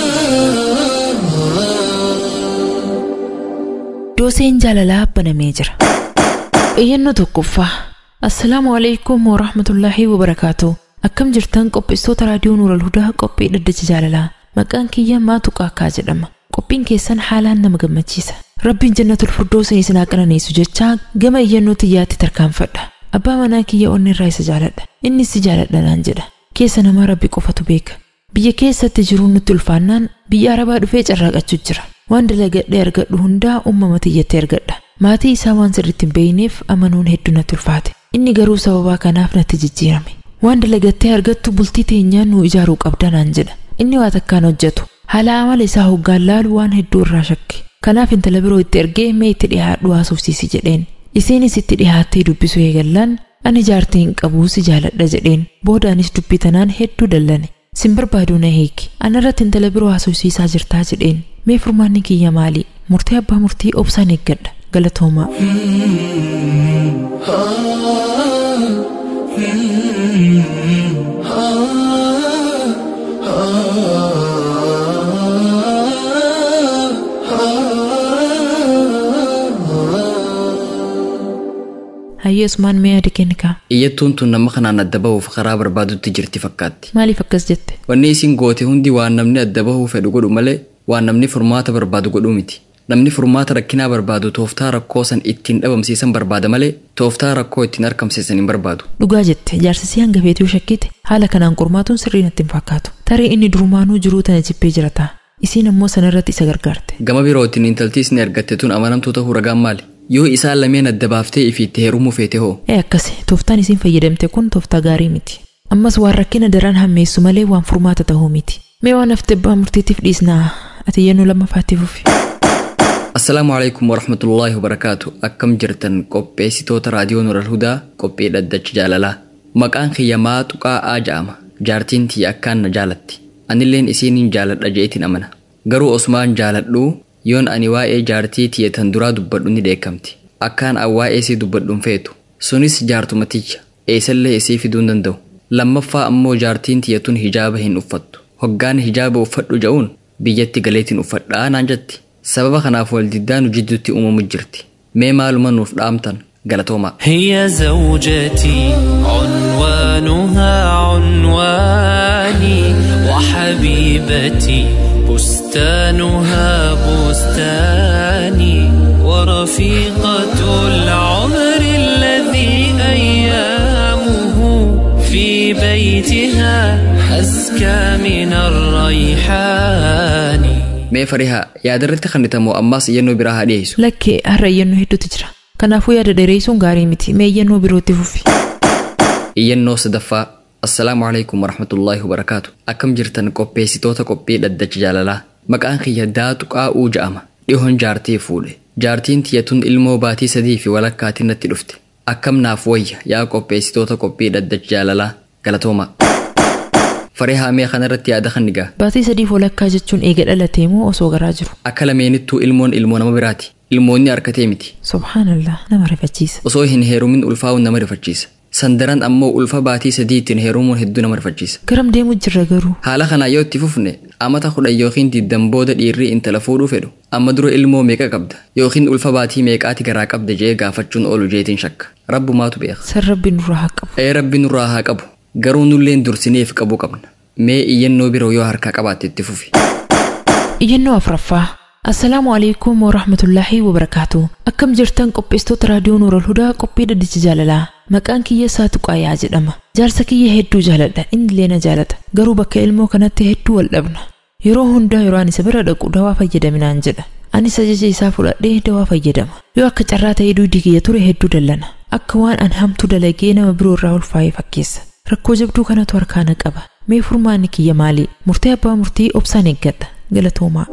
dooseen jaalalaa banamee jira iyyannoo tokkoffaa assalaamu alaikum warahmatullaahi wabarakaatu akkam jirtan qopheessitoota raadiyoo nuural hudaa qophii dhaddacha jaalalaa maqaan kiyya maatu qaakkaa jedhama qophiin keessan haalaan nama gammachiisa rabbiin jannatul firdoosin isin haa qananeessu jechaa gama iyyannoo xiyyaatti tarkaanfadha abbaa manaa kiyya onni irraa isa jaaladha innis si jaaladha naan jedha keessa namaa rabbi qofatu beeka biyya keessatti jiruun nutti ulfaannaan biyya arabaa dhufee carraaqachuu jira waan dalagadhee argadhu hundaa uumama xiyyattee argadha maatii isaa waan sirriitti hin beeyneef amanuun hedduu natti ulfaate inni garuu sababaa kanaaf natti jijjiirame waan dalagattee argattu bultii teenyaan nu ijaaruu qabda naan jedha inni waa takkaan hojjetu haala amala isaa hoggaan laalu waan hedduu irraa shakke kanaaf intala biroo itti ergee mee itti dhihaadhu haasofsiisi jedheen isiinis itti dhihaattee dubbisu eegallaan ani jaartii hin qabuu si jaaladha jedheen boodaanis dubbii tanaan hedduu dallane sin barbaaduu na hiiki anarratti intala biroo haasofsiisaa jirtaa jedheen mee furmaanni kiyya maali murtee abbaa murtii obsaan eeggadha galatoomaa hayyee usmaan mee yaada kenni kaa iyyattuun tun nama kanaan adda bahuuf karaa barbaadutti jirti fakkaatti maaliif akkas jette wanni isin goote hundi waan namni adda bahuu fedhu godhu malee waan namni furmaata barbaadu godhuu miti namni furmaata rakkinaa barbaadu tooftaa rakkoo san ittiin dhabamsiisan barbaada malee tooftaa rakkoo ittiin argamsiisan hin barbaadu dhugaa jette jaarsisii hanga feetuu shakkite haala kanaan qormaatuun sirrii natti hin fakkaatu tarii inni durumaanuu jiruu tana jibbee jira ta'a isiin ammoo sanarratti isa gargaarte gama birootiin intaltii isin ergatte tun amanamtuu ta'uu ragaan maali yoo isaan lameen adda baaftee ifiitti heerumuu feete hoo ee akkasi tooftaan isiin fayyadamte kun tooftaa gaarii miti ammas waan rakkina daran hammeessu malee waan furmaata ta'uu miti mee waan hafte abbaa murtiitiif dhiisnaa ati yennuu lammaffaatti fufi assalaamu alaikum warahmatullaahi wabarakaatu akkam jirtan qopheessitoota raadiyoo nural hudaa qophii dhaddacha jaalalaa maqaan kiyya maaxuqaa ja'ama jaartiin tiyya akkaan na jaalatti anilleen isiiniin jaaladha je'etin amana garuu osmaan jaaladhuu yoon ani waa'ee jaartii tiyya tan duraa dubbadhu ni dheekkamti akkaan an waa'ee isii dubbadhuun feetu sunis jaartumaticha eessallee isii fiduun danda'u lammaffaa ammoo jaartiin tiyya tun hijaaba hin uffattu hoggaan hijaaba uffadhu ja'uun biyyatti galeetiin uffadhaa naan jetti sababa kanaaf waldiddaa nu jidduutti uumamu jirti mee maaluma nuuf dhaamtan galatoomaa هي زوجتي عنوانها عنواني وحبيبتي بستانها بستاني ورفيقة العمر الذي أيامه في بيتها أزكى من الريحان mee farihaa yaadarratti kannitamoo ammaas iyyannoo biraa haa dhiyeessu lakkee har'a iyyannoo hedduutu jira kanaafuu yaada dheereessuun gaarii miti mee iyyannoo birootti fufi iyyannoo sadaffaa assalaamu alaikum warahmatullaahi wabarakaatu akkam jirtan qopheessitoota qophii dhaddacha jaalalaa maqaan kiyya daatu qaa'uu ja'ama dhihoon jaartii fuudhe jaartiin tiyyatun ilmoo baatii sadii fi walakkaatiin natti dhufte akkam naaf wayya yaa qopheessitoota qophii dhaddacha jaalalaa galatoomaa farihaa mee kanarratti yaada kan nigaa baatii sadiif walakkaa jechuun eega dhalatee moo osoo garaa jiru akka lameenittuu ilmoon ilmoo nama biraati ilmoonni harkatee miti subhaanallah nama rifachiisa osoo hin heerumin ulfaa'uun nama rifachiisa sandaran ammoo ulfa baatii sadiitiin heerumuun hedduu nama rifachiisa garam deemu jirra garuu haala kanaa yoo itti fufne amata kudhan yookiin digdam booda dhiirri intala fuudhuu fedhu amma dura ilmoo meeqa qabda yookiin ulfa baatii meeqaati garaa qabda jee gaafachuun oolu jeetiin shakka rabbumaatu beeka san rabbi nurraa haa qabu ee rabbi nurraa haa qabu garuu nulleen dursineef qabuu qabna mee iyyannoo biroo yoo harkaa qabaatte itti fufi iyyannoo afraffaa assalaamu alaikum warahmatullaahi wabarakaatu akkam jirtan qopheessitoota raadiyoo nuural hudaa qophii dhaddacha jaalalaa maqaan kiyya saatu qaayaa jedhama jaarsa kiyya hedduu jaaladha innillee na jaalata garuu bakka ilmoo kanatti hedduu wal dhabna yeroo hundaa yeroo ani isa bira dhaqu dawaa fayyadaminaan jedha anis ajaja isaa fudhadhee dawaa fayyadama yoo akka carraa ta'ee duudii kiyya ture hedduu dallana akka waan an hamtuu dalagee nama biroo irraa ulfaa'ee fakkeessa rakkoo jabduu kanatu harkaana qaba mee furmaanni kiyya maali murtee abbaa murtii obsaan eeggadha galatoomaa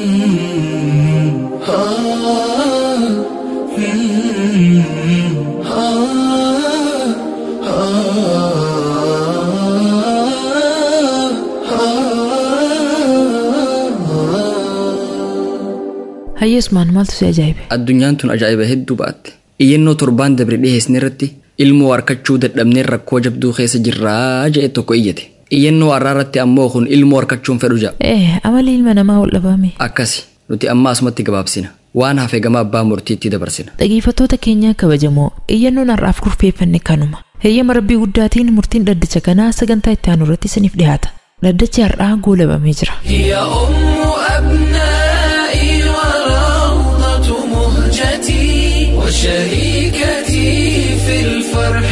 hayyeesmaan maaltu si ajaa'ibe addunyaan tun ajaa'iba hedduu ba'atte iyyannoo torbaan dabre dhiheessine irratti ilmoo harkachuu dadhabneen rakkoo jabduu keessa jirraa je'e tokko iyyate iyyannoo har'aa irratti ammoo kun ilmoo harkachuun fedhu ja'a ee amali ilma namaa wal dhabame akkasi nuti amma asumatti gabaabsina waan hafe gama abbaa murtiitti dabarsina dhageeffattoota keenyaa kabajamoo iyyannoon har'aaf kurfeeffanne kanuma heeyyama rabbii guddaatiin murtiin dhaddacha kanaa sagantaa itti aanu irratti isiniif dhiyaata dhaddachi har'aa goolabamee jira هي أم أبنائي وروضة مهجتي وشريكتي في الفرح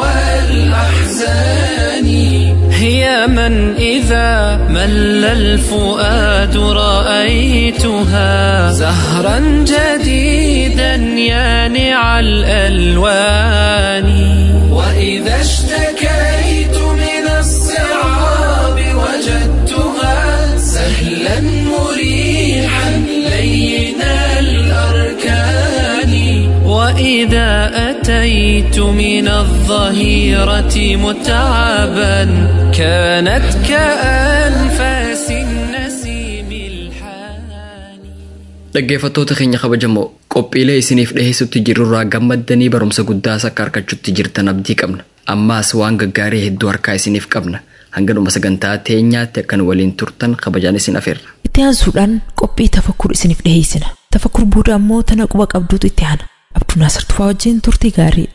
والأحزان هي من إذا مل الفؤاد رأيتها زهرا جديدا يانع الألوان وإذا اشتكيت من الصعاب وجدتها سهلا مريحا لين الأركان وإذا أتيت من الظهيرة متعبا كانت كأنفاس النسيم الحاني dhaggeeffattoota keenya kabajamoo qophiilee isiniif dhiheessutti jirurraa gammaddanii barumsa guddaa akka argachuutti jirtan abdii qabna ammaas waan gaggaarii hedduu harkaa isiniif qabna hanga dhuma sagantaa teenyaatti akkan waliin turtan kabajaan isin afeerra itti aansuudhaan qophii tafakkur isiniif dhiheessina tafakkur booda ammoo tana quba qabduutu itti aana abduu naasir tufaa wajjin turtii gaarii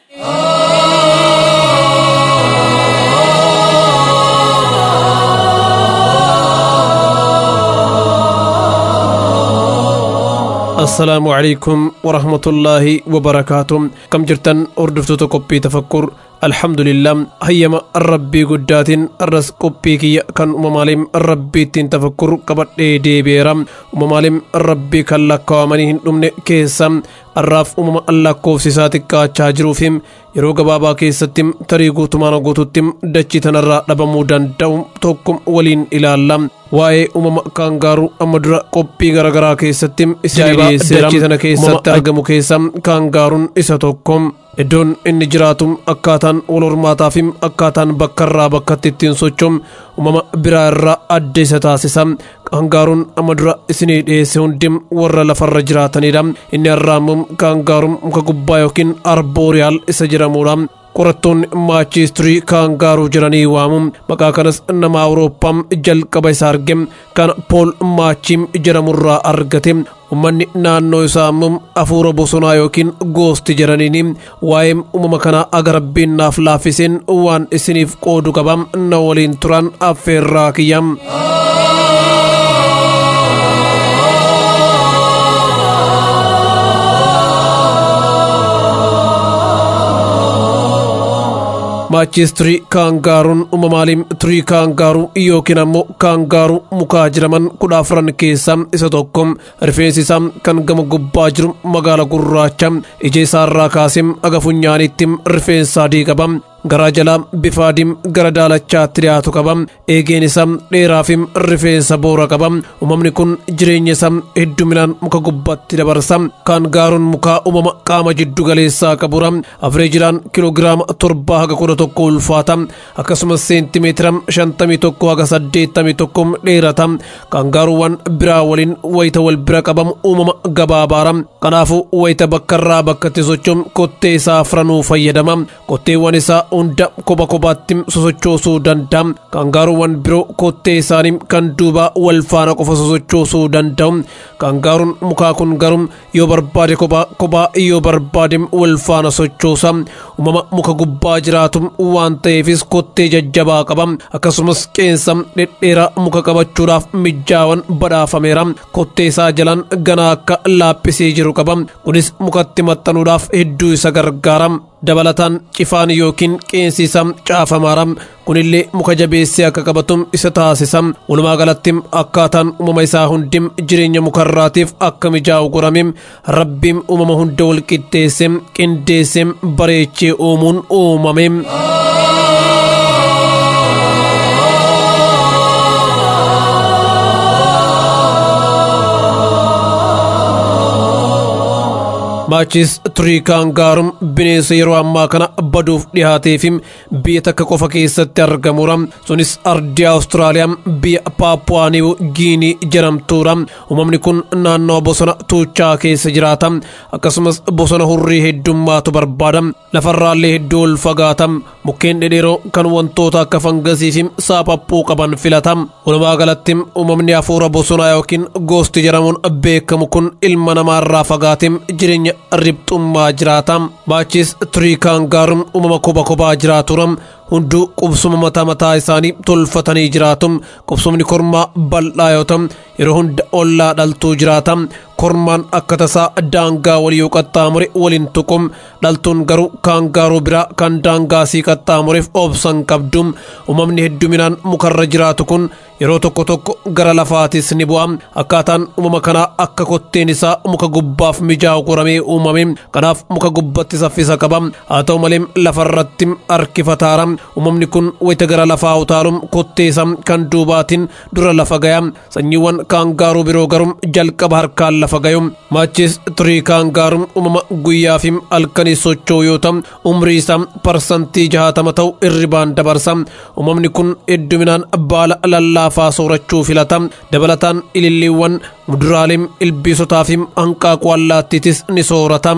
assalaamu calaykum warahmatullaahi wabarakaatu kam jirtan hordoftoota qophii tafakkur alhamdulillah hayyama rabbii guddaatiin arras qophii kiyya kan uumamaaleen rabbiittiin tafakkur qabadhee deebi'eera uumamaaleen rabbii kan lakkaawamanii hin dhumne keessa arraaf uumama lakkoofsisaa xiqqaachaa jiruuf yeroo gabaabaa keessatti tarii guutumaan guututti dachii tanarraa dhabamuu danda'u tokko waliin ilaalla waa'ee uumama kaangaaruu amma dura qophii garaagaraa keessatti dachii tana keessatti argamu keessa kaangaaruun isa tokko iddoon inni jiraatu akkaataan wal hormaataa fi akkaataan bakkarraa bakkatti ittiin socho'u uumama biraa irraa adda isa taasisa kaangaaruun amma dura isinii dhiyeesse hundi warra lafarra jiraatanidha inni har'aammoo kaangaaruun muka gubbaa yookiin arbooriyaal isa jedhamudha qorattoonni maachiistirii kaangaaruu jedhanii waamu maqaa kanas nama awurooppaa jalqaba isa arge kan pool maachiim jedhamurraa argate ummanni naannoo isaa immoo hafuura bosonaa yookiin goosti jedhaniini waa'ee uumama kanaa aga rabbiin naaf laaffiseen waan isiniif qoodu qaba na waliin turan affeerraa kiyya. maachistirii kaangaaruun uumamaaleen tirii kaangaaruu yookiin ammoo kaangaaruu mukaa jedhaman kudha afran keessaa isa tokko rifeensi isaa kan gama gubbaa jiru magaala gurraacha ija isaarraa kaasee aga funyaanitti rifeensa adii qaba garaa jalaa bifa adiin gara daalachaatti dhiyaatu qaba eegeen isaa dheeraa fi rifeensa boora qaba uumamni kun jireenya isaa hedduminaan muka gubbaatti dabarsa kaangaaruun mukaa uumama qaama jiddu galeessaa qabura afreejidhaan kiloogiraama torbaa haga kudha tokko ulfaata akkasumas seentimeetira shantamii tokko haga saddeettamii tokko dheerata kaangaaruuwwan biraa waliin wayita wal bira qabamu uumama gabaabaara kanaafuu wayita bakkarraa bakkatti socho'u kottee isaa afranuu fayyadama kotteewwan isaa hunda kopha kophaatti sosochoosuu danda'a kaangaaruuwwan biroo kottee isaanii kan duubaa wal faana qofa sosochoosuu danda'u kaangaaruun mukaa kun garuu yoo barbaade kophaa kophaa yoo barbaade wal faana sochoosa uumama muka gubbaa jiraatu waan ta'eefis kottee jajjabaa qaba akkasumas qeensa dhedheeraa muka qabachuudhaaf mijaawan badhaafameera kottee isaa jalaan ganaa akka laaphisee jiru qaba kunis mukatti maxxanuudhaaf hedduu isa gargaara dabalataan cifaan yookiin qeensi isaa caafamaara kunillee muka jabeessee akka qabatu isa taasisa walumaa galatti akkaataan uumama isaa hundi jireenya mukarraatiif akka mijaa'u godhame rabbiin uumama hunda wal qixxeesse qindeesse bareechee uumuun uumame. maachis turii kaangaaruun bineensa yeroo ammaa kana baduuf dhihaatee fi biyya takka qofa keessatti argamudha sunis ardii awustiraaliyaa biyya paapuwaaniiw giinii jedhamtuudha uumamni kun naannoo bosona tuuchaa keessa jiraata akkasumas bosona hurrii heddummaatu barbaada lafarraallee hedduu ol fagaata mukkeen dhedheeroo kan wantoota akka fangasii fi saapaphuu qaban filata walumaa galatti uumamni hafuura bosonaa yookiin goosti jedhamuun beekamu kun ilma namaarraa fagaatee jireenya ribxummaa jiraata maachis turii kaangaaruun uumama kopha kophaa jiraatuudha hunduu qubsuma mataa mataa isaanii tolfatanii jiraatu qubsumni kormaa bal'aa yoo ta'u yeroo hunda ollaa dhaltuu jiraata kormaan akka tasaa daangaa walii yoo qaxxaamure waliin tuqu dhaltuun garuu kaangaaruu biraa kan daangaasii qaxxaamureef obsan qabdu uumamni hedduminaan mukarra jiraatu kun yeroo tokko tokko gara lafaatis ni bu'a akkaataan uumama kanaa akka kotteen isaa muka gubbaaf mijaa'u qoramee uumame kanaaf muka gubbatti saffisa qaba haa ta'u malee lafarratti harkifataara uumamni kun wayita gara lafaa utaalum kotteessa kan duubaatiin dura lafa gaya sanyiiwwan kaangaaruu biroo garuu jalqaba harkaan lafa gayu maachis turii kaangaaruun uumama guyyaa fi halkanii socho'u yoo ta'u umrii isaa parsantii jahatama ta'u irribaan dabarsa uumamni kun hedduminaan baala lallaafaa soorachuu filata dabalataan ililliiwwan muduraalee ilbiisotaa fi hanqaaquu allaattiitis ni soorata.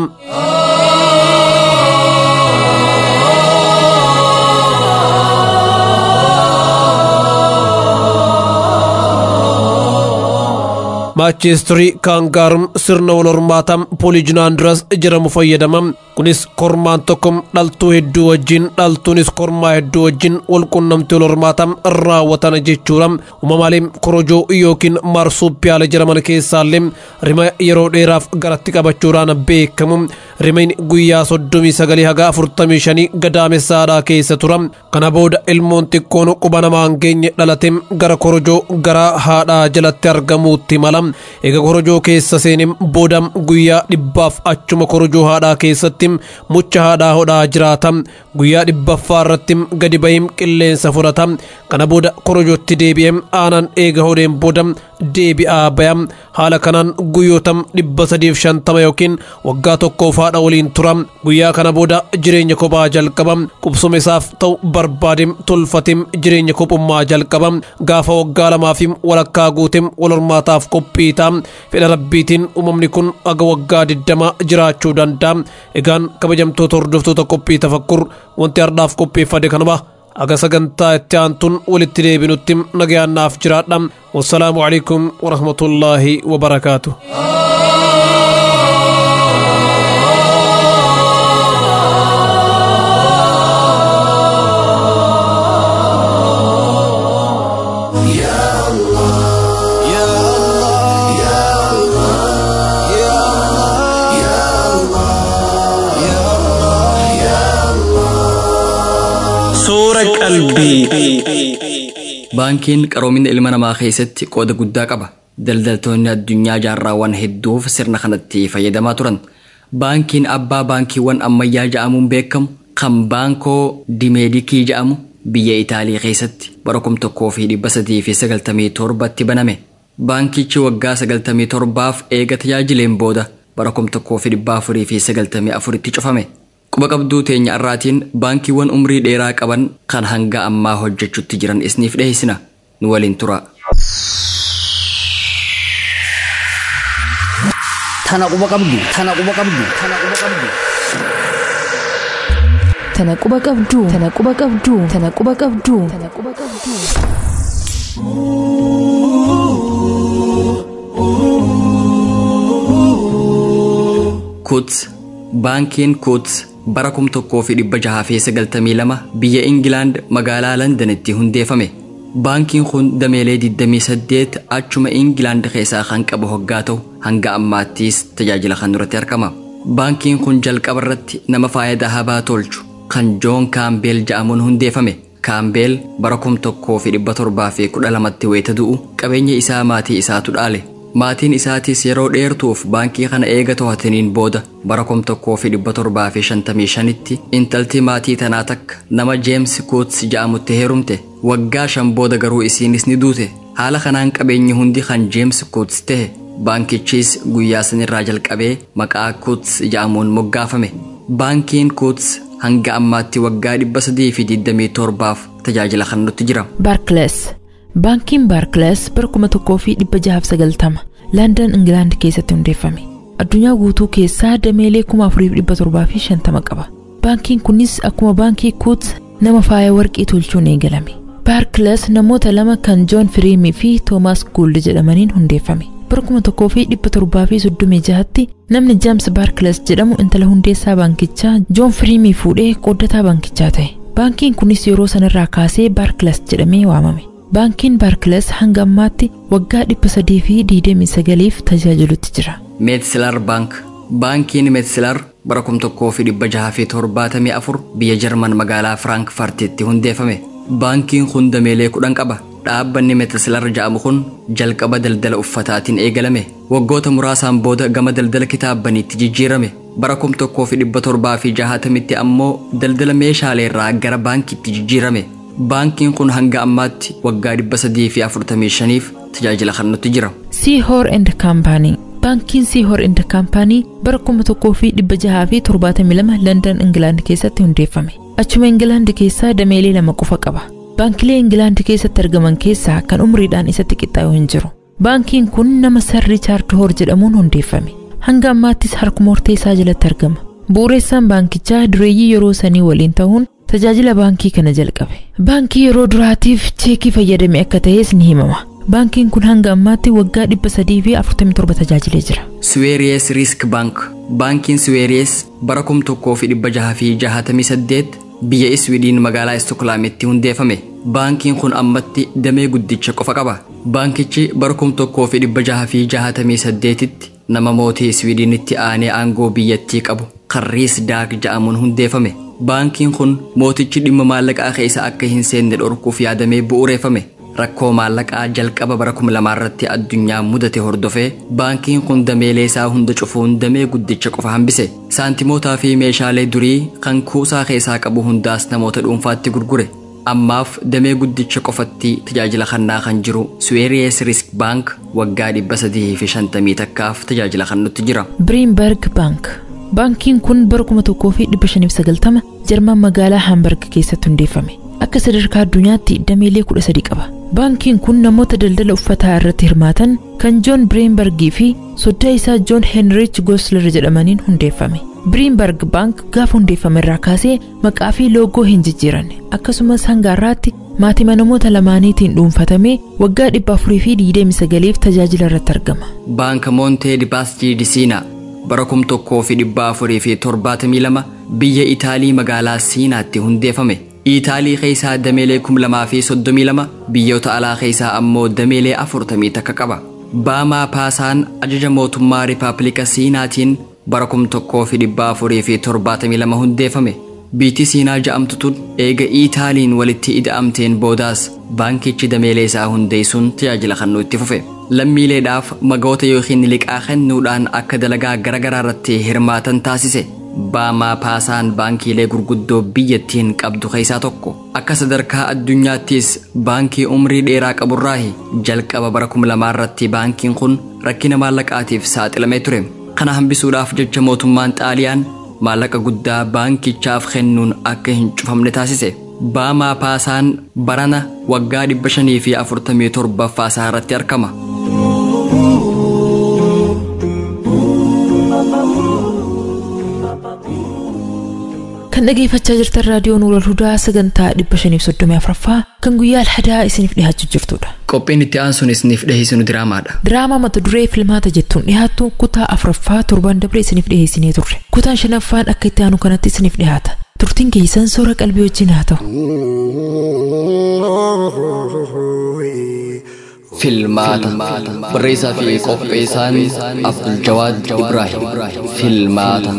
maachistirii kaangaarum sirna wal hormaataa pooliijinaandiras jedhamu fayyadama kunis kormaan tokko dhaltuu hedduu wajjin dhaltuunis kormaa hedduu wajjin wal qunnamtii wal hormaataa raawwatan jechuudha uumamaalee korojoo yookiin maarsuupiyaala jedhaman keessaallee rima yeroo dheeraaf garatti qabachuudhaan beekamu rimayn guyyaa soddomii sagalii haga afurtamii shanii gadaamessaadhaa keessa tura kana booda ilmoon xiqqoon quba namaan geenye dhalate gara korojoo gara haadhaa jalatti argamuutti mala eega korojoo keessa seenim booda guyyaa dhibbaaf achuma korojoo haadhaa keessatti mucha haadhaa hodhaa jiraata guyyaa dhibbaffaa irratti gadi bahim qilleensa fudhata kana booda korojootti deebi'ee aanan eega hodheen booda deebi'aa baya haala kanaan guyyoota dhibba sadiif shantama yookiin waggaa tokkoof haadha waliin tura guyyaa kana booda jireenya kophaa jalqaba qubsuma isaaf ta'u barbaadim tolfatim jireenya kophummaa jalqaba gaafa waggaa lamaafim walakkaa guutim wal hormaataaf qophii ta'a fedha rabbiitiin uumamni kun aga waggaa diddama jiraachuu danda'a egaan kabajamtoota hordoftoota qophii tafakkur wanti hardhaaf qopheeffade kanuma aga sagantaa itti aantuun walitti deebinutti nagayaannaaf jiraadha wassalaamu alaikum warahmatullaahi wabarakaatu Suura qalbii. Baankiin qaroomina ilma namaa keessatti qooda guddaa qaba. Daldaltoonni addunyaa jaarraawwan hedduuf sirna kanatti fayyadamaa turan. Baankiin abbaa baankiiwwan ammayyaa ja'amuun beekamu kan baankoo dimeedikii ja'amu biyya Itaalii keessatti bara kum tokkoo fi dhibba sadii fi sagaltamii torbatti baname. Baankichi waggaa sagaltamii torbaaf eega tajaajileen booda bara kum tokkoo fi dhibba afurii fi sagaltamii afuritti cufame. Quba qabduu teenya irraatiin baankiiwwan umrii dheeraa qaban kan hanga ammaa hojjechutti jiran isiniif dhiyeessina. Nu waliin tura. Tana quba qabdu, tana quba qabdu, tana quba qabdu. Tana quba qabduu, tana quba qabduu, tana quba qabduu, tana quba qabduu. Kuts baankiin Kuts bara kum tokkoo fi dhibba jahaa fi sagaltamii lama biyya Ingilaand magaalaa Londanitti hundeeffame. Baankiin kun dameelee 28 achuma Ingilaand keessaa kan qabu hoggaa ta'u hanga ammaattis tajaajila kan duratti argama. Baankiin kun jalqaba irratti nama faayidaa habaa tolchu kan Joon Kaambeel ja'amuun hundeeffame. Kaambeel bara kum tokkoo fi dhibba torbaa fi kudha lamatti wayita du'u qabeenya isaa maatii isaatu dhaale. Maatiin isaatis yeroo dheertuuf baankii kana eega to'ataniin booda bara kum tokkoo fi dhibba torbaa fi shantamii shanitti intalti maatii tanaa takka nama Jeems Kuuts ja'amutti heerumte. Waggaa shan booda garuu isiinis ni duute. Haala kanaan qabeenyi hundi kan Jeems Kuuts ta'e baankichis guyyaa sanirraa jalqabee maqaa Kuuts ja'amuun moggaafame. Baankiin Kuuts hanga ammaatti waggaa dhibba sadii fi digdamii torbaaf tajaajila kan nutti jira. Baarkilees Baankiin Baarkilees bara kuma tokkoo fi dhibba jahaaf sagaltama Laandon Ingilaand keessatti hundeeffame. Addunyaa guutuu keessaa dameelee kuma afurii fi dhibba torbaa fi shantama qaba. Baankiin kunis akkuma baankii Kuuts nama faaya warqii tolchuun eegalame. Baarkilees namoota lama kan Joon Firiimii fi Toomaas Guuld jedhamaniin hundeeffame. bara kuma tokkoo fi dhibba torbaa fi soddomii jahatti namni James Baarkilees jedhamu intala hundeessaa baankichaa Joon Firiimii fuudhee qooddataa baankichaa ta'e. Baankiin kunis yeroo sanarraa kaasee Baarkilees jedhamee waamame. Baankiin Baarkilees hanga ammaatti waggaa dhibba sadii fi digdamii sagaliif tajaajilutti jira. Meetsilar Baank Baankiin Meetsilar bara kum tokkoo fi dhibba jaha fi torbaatamii afur biyya Jarman magaalaa Firaankfartitti hundeeffame. Baankiin kun dameelee kudhan qaba. Dhaabbanni Meetsilar jedhamu kun jalqaba daldala uffataatiin eegalame. Waggoota muraasaan booda gama daldala kitaabbaniitti jijjiirame. Bara kum tokkoo fi dhibba torbaa fi jahatamitti ammoo daldala meeshaalee irraa gara baankiitti jijjiirame. Baankiin kun hanga ammaatti waggaa dhibba sadii fi afurtamii shaniif tajaajila kan nutti jira. Seahor and Company Baankiin Seahor and Company bara kuma tokkoo fi dhibba jahaa fi torbaatamii lama London Ingilaand keessatti hundeeffame. Achuma Ingilaand keessaa dameelee lama qofa qaba. Baankilee Ingilaand keessatti argaman keessaa kan umriidhaan isatti qixxaa'u hin jiru. Baankiin kun nama Sir Riichaard Hoor jedhamuun hundeeffame. Hanga ammaattis harkuma hortee isaa jalatti argama. Bu'uureessaan baankichaa dureeyyii yeroo sanii waliin ta'uun tajaajila baankii kana jalqabe. Baankii yeroo duraatiif cheekii fayyadame akka ta'es ni himama. Baankiin kun hanga ammaatti waggaa dhibba sadii fi afurtamii torba tajaajilee jira. Suweeriyees Riisk Baank Baankiin Suweeriyees bara kum tokkoo fi dhibba jaha fi jahatamii saddeet biyya Iswiidin magaalaa Istookolaamitti hundeeffame. Baankiin kun ammatti damee guddicha qofa qaba. Baankichi bara kum tokkoo fi dhibba jaha fi jahatamii saddeetitti nama mootii Iswiidinitti aanee aangoo biyyattii qabu kan Riis Daak ja'amuun hundeeffame. Baankiin kun mootichi dhimma maallaqaa keessa akka hin seenne dhorkuuf yaadamee bu'uureeffame. Rakkoo maallaqaa jalqaba bara kuma lamaa irratti addunyaa mudate hordofee baankiin kun dameelee isaa hunda cufuun damee guddicha qofa hambise. Saantimootaa fi meeshaalee durii kan kuusaa keessaa qabu hundaas namoota dhuunfaatti gurgure. Ammaaf damee guddicha qofatti tajaajila kennaa kan jiru Suweeriyees Risk Baank waggaa dhibba sadii fi shantamii takkaaf tajaajila kennutti jira. Biriinberg Baank Baankiin kun bara kuma tokkoo fi dhibba shaniif sagaltama Jarman magaalaa Haamburg keessatti hundeeffame. Akka sadarkaa addunyaatti dameelee kudha sadi qaba. Baankiin kun namoota daldala uffataa irratti hirmaatan kan Joon Biriinbergii fi soddaa isaa Joon Heenrich Gosler jedhamaniin hundeeffame. Biriinberg Baank gaafa hundeeffame irraa kaasee maqaa fi loogoo hin jijjiiranne akkasumas hanga har'aatti maatima namoota lamaaniitiin dhuunfatamee waggaa dhibba afurii fi digdamii sagaliif tajaajila irratti argama. Baanka Moontee di Baastii di Siinaa bara kum tokkoo fi dhibba afurii fi torbaatamii lama biyya Itaalii magaalaa Siinaatti hundeeffame. Itaalii keessaa dameelee kum lamaa fi soddomii lama biyyoota alaa keessaa ammoo dameelee afurtamii takka qaba. Baamaa Paasaan ajaja mootummaa Ripaablika Siinaatiin bara kum tokkoo fi dhibba afurii fi torbaatamii lama hundeeffame. Biyyi Siinaa ja'amtu tun eega Itaaliin walitti ida'amteen boodaas baankichi dameelee isaa hundeessuun tajaajila kennuu itti fufe. Lammiileedhaaf magoota yookiin liqaa kennuudhaan akka dalagaa garaagaraa irratti hirmaatan taasise. Baamaa Paasaan baankiilee gurguddoo biyyattiin qabdu keessaa tokko. Akka sadarkaa addunyaattis baankii umrii dheeraa qaburraahi jalqaba bara kuma lamaa irratti baankiin kun rakkina maallaqaatiif saaxilamee ture. Kana hambisuudhaaf jecha mootummaan Xaaliyaan maallaqa guddaa baankichaaf kennuun akka hin cufamne taasise. Baamaa Paasaan barana waggaa dhibba shanii fi afurtamii torbaffaa isaa irratti argama. Kan dhageeffachaa jirtan raadiyoo Nuurul Hudaa sagantaa dhibba shaniif soddomii afuraffaa kan guyyaa alhadaa isiniif dhiyaachuu jirtudha. Qophiin itti aansuun isiniif dhiyeessinu diraamaadha. Diraamaa mata duree filmaata jettuun dhiyaattu kutaa afuraffaa torban dabre isiniif dhiyeessinee turre. Kutaan shanaffaan akka itti aanu kanatti isiniif dhiyaata. Turtiin keessan soora qalbii wajjin haa ta'u. Filmaata barreessaa fi qopheessaan Abdul Jawaad Ibrahim. Filmaata.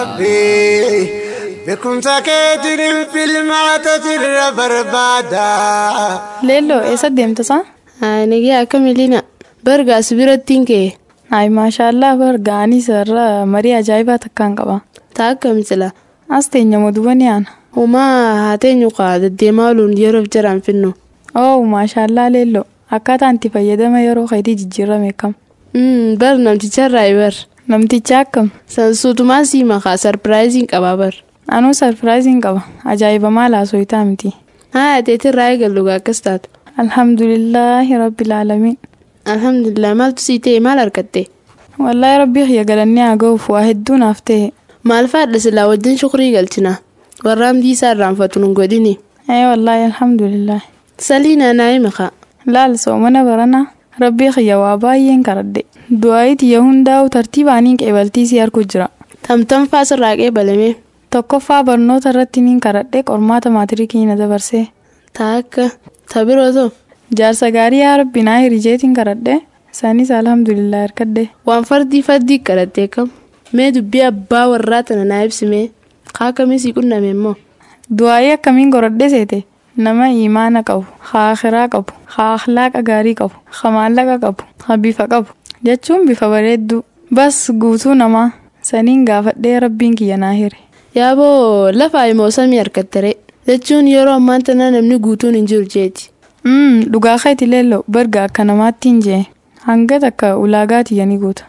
Beekumsa keetiin filmaata jirra barbaada. Leelloo eessa deemtasaa? Nagee akka miliina bargaas birattiin kee. Ayi maashaallah bargaa ani sarara marii ajaa'ibaa takkaan qaba. Taa akka misila. As teenya moduba ni aana. Humaa haa teenyu kaa deddeemaa ooluun yeroof jiraan finnu. Oo maashaallah leelloo akkaataa itti fayyadama yeroo keetii jijjiirame kam. Bar namticharraa bar. Namticha akkam. Sansuutumaa sii makaa sarpiraayiziin qabaa bar. Anuu sarpiraayiziin qaba ajaa'ibamaa laasoo itaa miti. Haa ateetirraa eegallu akkas taatu. Alhamdulillaahi rabbil aalamiin. Alhamdulillah maaltu sii ta'e maal argatte? Wallaahi rabbii xiyya galannee haa ga'uuf waa hedduu naaf ta'e. Maal faadha silaa wajjin shukrii galchina. Warra hamdii isaa irraanfatu nun godhini. Ee wallaahi alhamdulillah. Saliina naa'e makaa. Laal soomana baranaa rabbii xiyya waa baay'een karadde. Du'aayi xiyya hundaa'u tartiibaaniin qeebaltii si harku jira. Tamtam faasirraa qeebalame. Tokkoffaa barnoota irratti niin karadhe qormaata maatiriikii na dabarsee. Taakka tabirooto. Jaarsa gaarii yaa rabbi naa hirijeetiin karadhe isaanis alhamdulillah hirkadde. Waan fardii fardii karadhee kam mee dubbii abbaa warraa tana naa ibsime kaa kamii sii qunname immoo. Du'aayii akkamiin goradhe seete nama imaana qabu haa akiraa qabu haa akhlaaqa gaarii qabu haa maallaqa qabu haa bifa qabu jechuun bifa bareedduu bas guutuu namaa saniin gaafadhee rabbiin kiyya naa hire. Yaaboo lafa immoo samii harkattere jechuun yeroo ammaan tana namni guutuun hin jiru jeeti. Dhugaa keeti leelloo barga akka namaatti hin jee hanga takka ulaagaa tiyyanii guuta.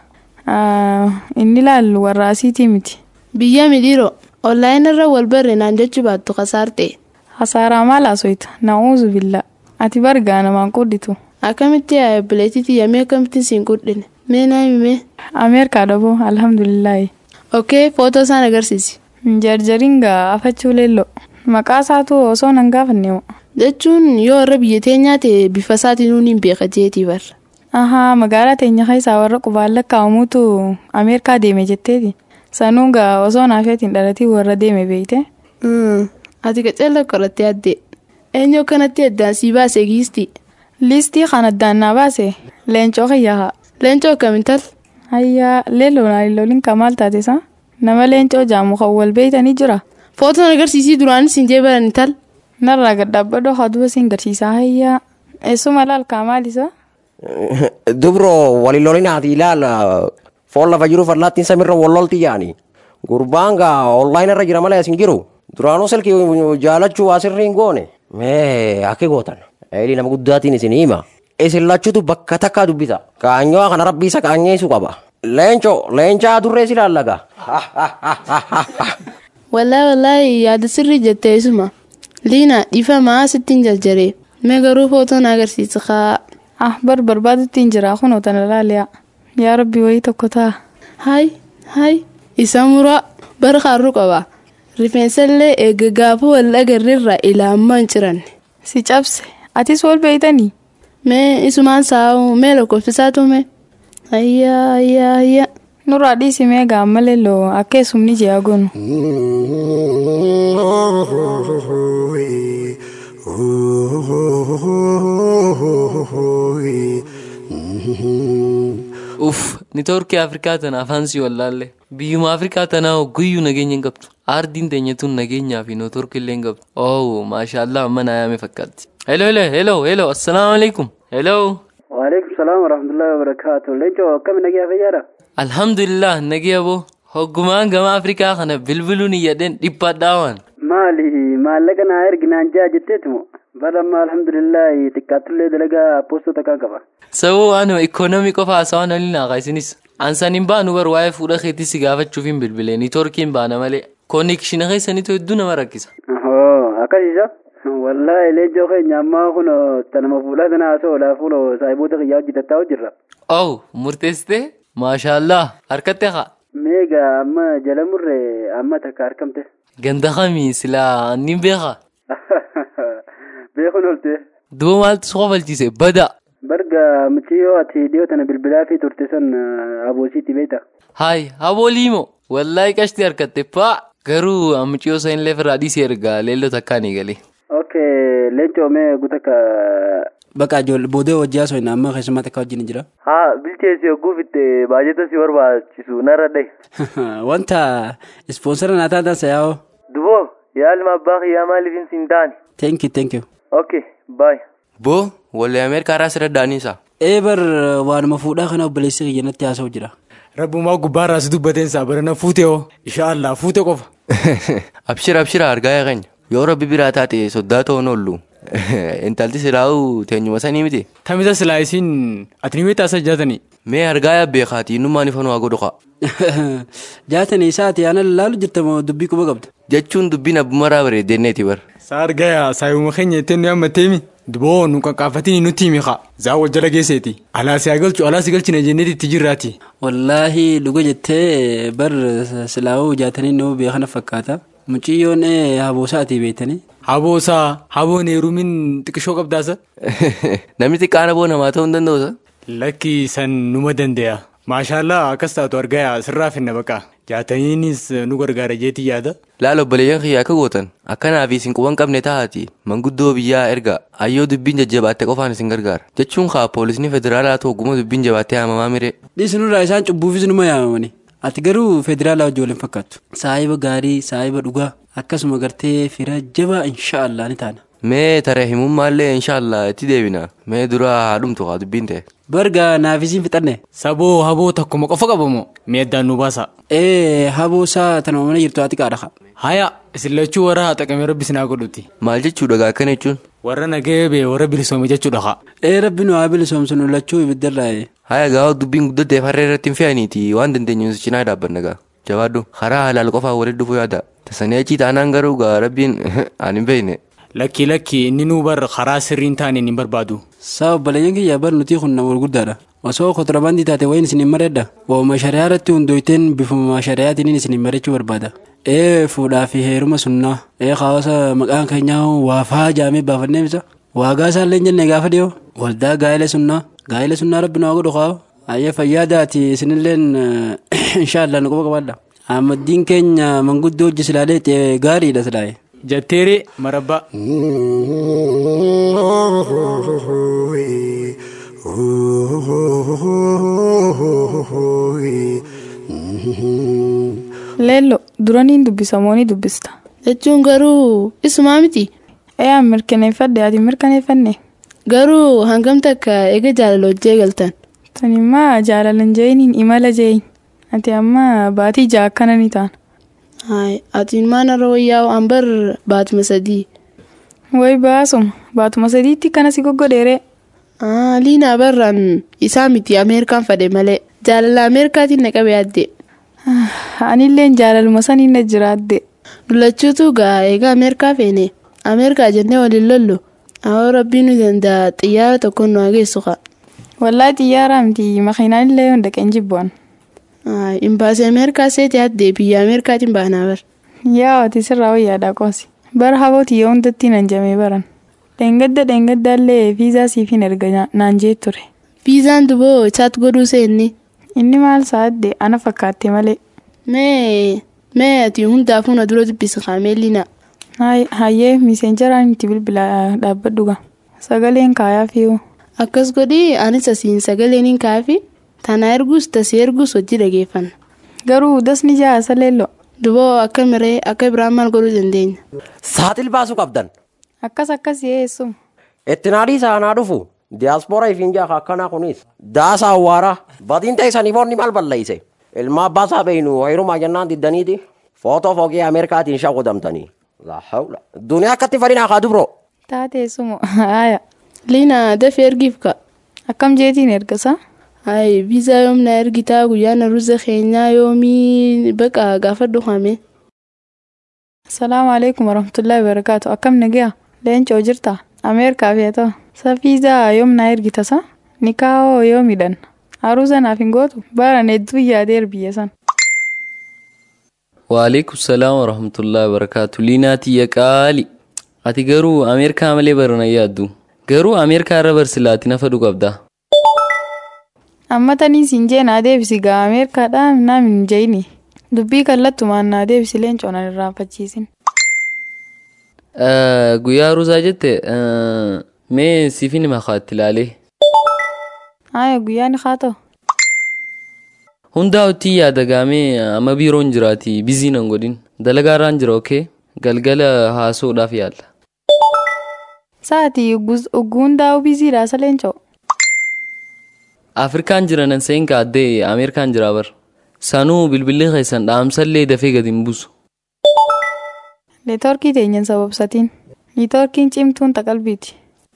Inni laallu warra asiitii miti. Biyya midhiiroo onlaayinii irra wal barre naan jechuu baattu kasaarte. Hasaaraa maal haasofta na'uuzu billaa ati bargaa namaan qudhitu. Akkamitti yaa bileetii tiyyamee akkamitti siin qudhine mee naa himee. Ameerikaa dhaboo alhamdulillahi. Okkee footoo isaan agarsiisi. Jarjariin gaa afachuu leelloo maqaa isaatu osoo nan gaafanne jechuun yoo warra biyya teenyaa ta'e bifa isaatiin hin beeka jeetii barra. Ahaa magaalaa teenya keessaa warra qubaan lakkaa'amuutu Ameerikaa deeme jetteeti. Sanuun gaa osoo naafeetiin dhalatii warra deeme beeyte. Ati qaceella qorattee addee. Eenyu akkanatti addaan sii baase giistii. Liistii kan addaan naa baase leencoo kiyyaa. Leencoo akkamiin tal? Hayyaa leelloo naalilooliin kamaal taate saa? Nama leencoo jaamu kan wal beeytanii jira. Footoon agarsiisii duraanis hin jee barani tal? Narraa gadhaabbadhoo haduba siin garsiisaa hayyaa. Eessuma laal kaamaalisa? Dubro walilolinaati ilaala foon lafa jiru fallaattiin samirra wallolti yaani. Gurbaan gaa onlaayinii irra jira malee asin jiru. Duraanuu silkii jaalachuu asirri hin goone. Mee akka gootan. Eeli nama guddaatiin isin hima. Isin lachuutu bakka takkaa dubbisa. Kaanyoo kana rabbii isa kaanyeessu qaba. Leencoo leencaa durree si laallaga. Wallaahi wallaahi yaada sirrii jettee isuma. Liina dhiifamaa sittiin jarjaree. Mee garuu footoon agarsiisa kaa. Ah bar barbaadutti hin jira kunoo tana laaliyaa. Yaa rabbi wayii tokko ta'a. Hay hay isa muraa bara kaarru qaba. Rifeensallee eega gaafa wal agarreerraa ilaammaa hin ciranne. Si cabse atis wal beeytanii. Mee isumaan saa'u mee lakkoofsisaa tume. Ayyaa ayyaa ayyaa. Nurraa dhiisi mee gaammalee loo akka eessumni ji'a gonu. Uff, ni torkii Afrikaa tana afaan si wallaalle. Biyyuma Afrikaa tanaa guyyuu nageenya hin qabdu. Aardiin teenya tun nageenyaa fi nootorki illee hin qabdu. Oh, maashaallah amma naa yaame fakkaatti. Hello, hello, hello, hello, assalaamu alaikum. Hello. Waalaikum salaam warahmatullahi wabarakaatu. Leencoo akkami nagaa fayyaadha? Alhamdulillah nagaya boo. Hoggumaan gama Afrikaa kana bilbiluun iyyadheen dhiphaadhaa waan. Maali maallaqa naa erginaan jaa jetteetumo bara amma alhamdulillahi xiqqaattullee dalagaa poostota kaa qaba. Sabuu waanuma ikoonoomii qofa haasawaan waliin haaqa isinis. Ansaan hin baanu bar waa'ee fuudha keetii si gaafachuuf hin bilbilee niitoorkiin baana malee. Koonekshina keessaniitu hedduu nama rakkisa. Ohoo akkasiisa. Wallaahi leencoo keenya ammaa kun tanama fuudhaa sana haasoo laafuu saayiboota kiyyaa hojjetattaa hojjirra. Oh murteessitee maashaallah harkatti haa. Meegaa amma jala murree amma takka harkamte. Ganda kamii silaa ni beekaa. Beekuun olte. Duuba maaltu si qofalchiise bada. Barga muciyyoo ati dhiyoo tana bilbilaa fi turte san aboosiitti beekta. Haay aboolii moo wallaahi qashti harkatte paa garuu muciyyoo san illee firraa dhiisee ergaa leelloo takkaan eegalee. Okay leencoo mee guutakka. Bakka ijoollee boodee hojii haasoo hin amma keessumaa takka wajjin jira. Haa bilcheessi hogguu fitte baajeta si barbaachisu narra dhahe. Wanta ispoonsara naa taatan sayaa'oo. Duboo yaalma abbaa kiyyaa maaliif hin taane. Thank you thank you. Okay bye. Boo wallee Ameerikaa irraa sirra daaniisa. Ee bar waanuma fuudhaa kana obboleessi kiyya natti haasa'u jira. Rabbumaa gubbaarraa si dubbateen isaa barana fuute hoo inshaallah fuute qofa. Abshira abshira argaa eeganya yoo rabbi biraa taate soddaa ta'uun oollu. Intalti silaa'uu teenyuma sanii miti. Tamisa silaa isiin ati ni beektaa isa jaatanii. Mee argaa yabbee kaati innummaan ifan waa godhu kaa. Jaatanii isaati ana laalu jirta moo dubbii quba qabda. Jechuun dubbiin abbumaraa bareeddenneeti bar. Saa argaya saayuma keenya ittiin nu ammatteemi. Duboo nu qaqqaafatini nutti himi kaa. Zaa wal jala geesseeti. Alaa si galchu alaa si galchina jenneeti itti jirraati. Wallaahi dhuga jettee bar silaa'uu jaatanii nama beekana fakkaata. Muciyyoon haboosaati beektanii. Haboosaa haboon heerumin xiqqishoo qabdaasa. Namni xiqqaan haboo namaa ta'uu hin danda'usa. Lakki san numa danda'a. Maashaallah akkas taatu argaya sirraa finna baqa. Jaataniinis nu gargaara jeetii yaada. Laala obboleeyyan kiyyaa akka gootan akkanaa fi isin quban qabne taa'aati manguddoo biyyaa erga ayyoo dubbiin jajjabaatte qofaan isin gargaara jechuun kaa poolisni federaalaa ta'u guma dubbiin jabaattee haamamaa miree. Dhiisinurraa isaan cubbuufis numa yaamamani. Ati garuu federaalaa wajjin waliin fakkaattu. Saayiba gaarii, saayiba dhugaa akkasuma gartee fira jabaa inshaallah ni taana. Mee tare himummaallee inshaallah itti deebina. Mee dura haadhumtu haa dubbiin ta'e. Barga naafisiin fixanne. Saboo haboo takkuma qofa qabamoo mee addaan nu baasa. Ee haboo isaa tanuma mana jirtu haati qaadha. Haya isin lachuu warra haa xaqamee rabbi sinaa godhuti. Maal jechuudha gaa akkana jechuun? Warra nagee bee warra bilisoome jechuudha haa. Ee rabbi nu haa bilisoomsu nu lachuu ibiddarraa. Haya gaa dubbiin guddatteef harree irratti hin fe'aniiti waan dandeenyu cinaa dhaabbanna gaa. Jabaadhu karaa halaal qofaa walitti dhufuu yaada. Tasanii achii taanaan garuu gaa rabbiin aan hin beekne. Lakki lakki inni nuu bar karaa sirriin taane hin barbaadu. Saa obboleeyyan kiyya bar nuti kun nama gurguddaadha. Osoo kontirabandii taate wayin isin hin mareedda. Ooma shari'aa irratti hundooyteen bifuma shari'aatiin isin hin marechuu barbaada. ee fuudhaa fi heeruma sunnaa ee hawaasa maqaan keenyaa waafaa jaamee baafannee bisa waagaa isaallee hin jenne gaafa dhiyoo waldaa gaa'ela sunnaa gaa'ela sunnaa rabbi naa godhu kaa ayyee fayyaadaati isinilleen inshaallah nu quba qabaadha ammaddiin keenya manguddoo hojii silaalee gaariidha silaaye Jatteeree marabbaa. Leello duraniin dubbisamoo ni dubbista. Jechuun garuu isumaa miti. Ee mirkaneeffadhe ati mirkaneeffanne. Garuu hangam takka eega jaalala hojjee galtan. Tanimmaa jaalalan jeeniin imala jeeyin. Ati amma baatii ja'a akkana ni taana. Hayi ati maana rooyyaa an bar baatuma sadii. Way baasuma baatuma sadiitti kana si goggodheere. Liina barraan isaa miti Ameerikaan fade malee jaalala Ameerikaatiin na qabe yaadde. Anilleen jaalaluma saniin na jiraadde. Dulachuutu gaa egaa Ameerikaa feene. Ameerikaa jennee waliin lollu. Awwa rabbiin nu danda'a xiyyaara tokkoon nu hageessu qa. Wallaahi xiyyaara miti makiinaan illee hunda qeen jibboon. Imbaasii Ameerikaa seeti yaadde biyya Ameerikaatiin baanaa bar. Yaa ati sirraa wayyaadhaa qoosi. Bara habooti yoo hundatti nan jamee baran. Dheengadda dheengaddaallee viizaa siifin erga naan jee ture. Viizaan duboo chaat godhuu seenni. Inni maal sa'adde ana fakkaatte malee. Mee mee ati hundaafuu na dura dubbisa kaameellina. Hayyee miseenjaraan itti bilbila dhaabbadhu gaa. Sagaleen kaayaa fi'u. Akkas godhii anis asiin sagaleen hin kaafi. Tana ergus tasii ergus hojii dhageeffanna. Garuu dasni ja'a saleello. Duboo akka miree akka biraan maal godhuu dandeenya. Saaxil baasuu qabdan. Akkas akkas yeessu. Itti naadii saanaa dhufu. Diyaaspooraa ifiin jaaka akkanaa kunis. Daasa awwaaraa. Batiin ta'isanii boonni maal balleeyse. Ilma abbaa isaa beeynu heerumaa jennaan diddaniiti. Footoo foogee Ameerikaatiin shaqudamtanii. La hawla. Duniyaa akkatti fadhinaa kaa dubroo. Taateessumo haaya. Liina dafee ergiif ka. Akkam jeetiin ergasa? Hayi viizaa yoom na ergitaa guyyaa ruza keenyaa yoomii baqa gaafadhu hame. Salaamu alaikum warahmatullahi wabarakaatu. Akkam nagaa? Leencoo jirta? Ameerikaa fi ta'u. Sa viizaa yoom na ergitasa? Nikaahoo yoomidhan? Haruusa naaf hin gootu? Baran hedduu yaadeer biyya san. Waalaikum salaam warahmatullahi wabarakaatu. Liinaa tiyya qaali. Ati garuu Ameerikaa malee barana yaaddu. Garuu Ameerikaa irra barsilaati nafa qabda. Amma tanii siin jee naa deebisi gaa Ameerikaadhaa naam hin jeeyini. Dubbii kallattumaan naa deebisi leencoo nan irraanfachiisin. Guyyaa haruusaa jette mee siifin makaatti ilaalee. Haaya guyyaan haa ta'u. Hundaa hojii yaada gaamee amma biiroon jiraati bizii nan godhin dalagaarraan jira okee galgala haasa'uudhaaf yaalla. Sa'aatii hundaa'u biziidha sa leencoo. Afrikaan jiranan seen kaaddee Ameerikaan jira bar. Sanuu bilbilli keessan dhaamsallee dafee gadi hin buusu. Neetwoorkii teenyan sababsatiin. Neetwoorkiin cimtuun taqalbiiti.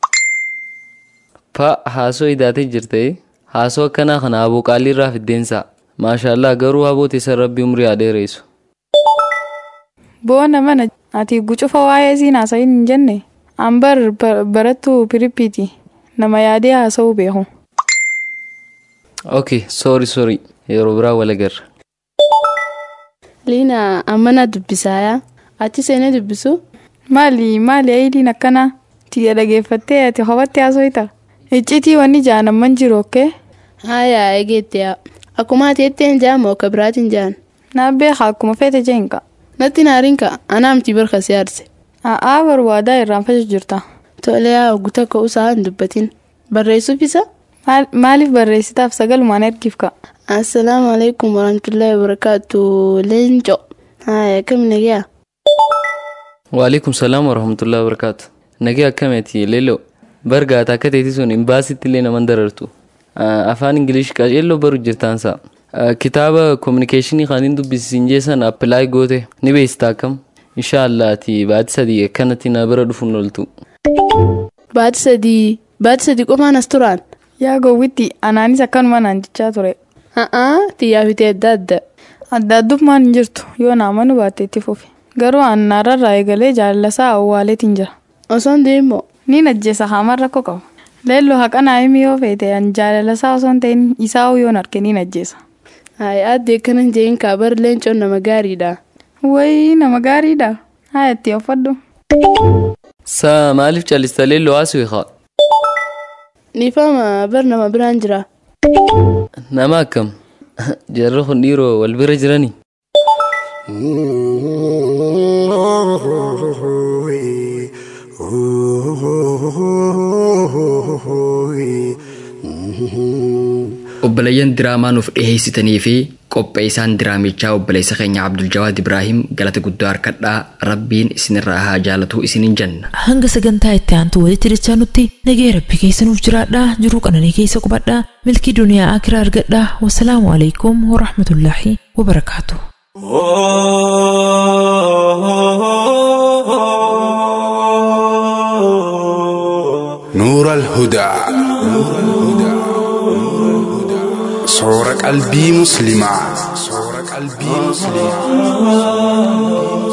Pa haasoo idaatee jirte haasoo akkanaa kana aboo qaalii irraa fiddeensaa. Maashaallah garuu haboo teessan rabbi umrii haa dheeressu. Boona mana ati gucufa waa'ee siin haasa'iin hin jenne. Ambar barattuu pirippiiti. Nama yaadee haasa'uu beeku. Okay, sorry sorry. Yeroo biraa wal agarra. Liina ammana dubbisaaya. Achi seenee dubbisu. Maali maali ayidiin akkana tiyya dhageeffattee ati hobatti haasofita. Iccitii wanni jaanamman jiru okkee. Haaya eegeettiyaa. Akkuma ati jetteen jaamu akka biraatiin jaan. Naa beeka akkuma feete jeenka. Natti naarinka anaa miti barka si aarse. A'aa barbaadaa irraanfachuu jirta. Tolee haa guutaa ka'uusaa hin dubbatin. Barreessuuf isa? Maaliif barreessitaaf sagalumaan ergiif ka? Assalaamu alaikum warahmatullahi wabarakaatu leenco. Haaya akkam nagaa? Waalaikum salaam warahmatullahi wabarakaatu. Nagaa akkamiiti leeloo? Bargaata akka teeti sun imbaasitti illee naman darartu. Afaan Ingilish qaceelloo baru jirtaansa. Kitaaba kominikeeshinii kan hin dubbisiisin jeessan appilaay goote ni beektaa akkam? Inshaallah ati baati sadii akkanatti na bira dhufuun ooltu. Baati sadii baati sadii qofaan as turaan. Yaa gowwitti anaanis akkanuma naan jechaa ture. Haa xiyyaafitee adda adda. Adda addummaan hin jirtu yoo naamanu baatte itti fufi. Garuu annaarrarraa eegalee jaalalasaa awwaaleetiin jira. Osoon deemoo. Ni najjeessa haamaan rakkoo qabu. Leelloo haqanaa himi yoo feete an jaalalasaa osoon ta'in isaa yoon arge ni najjeessa. Hayi addee akkana jeen kaabar leencoon nama gaariidha. Wayii nama gaariidha. Haa itti uffadhu. Saa maaliif callistalee lo'aasu eegaa? Nifama bar nama biraan jira. Nama akkam? Jarri kun dhiiroo wal bira jiranii? obboleeyyan diraamaa nuuf dhiheessitanii fi qopheessaan diraamichaa obboleessa keenya Abdul Jawaad Ibraahim galata guddaa harkadhaa rabbiin isinirraa haa jaalatu isiniin jenna. hanga sagantaa itti aantu walitti dachaa nutti nagee rabbi keessa nuuf jiraadhaa jiruu qananii keessa qubadhaa milkii duniyaa akiraa argadhaa wasalaamu alaikum warahmatullaahi wabarakaatu. نور الهدى صور قلبي مسلمة صور قلبي مسلمة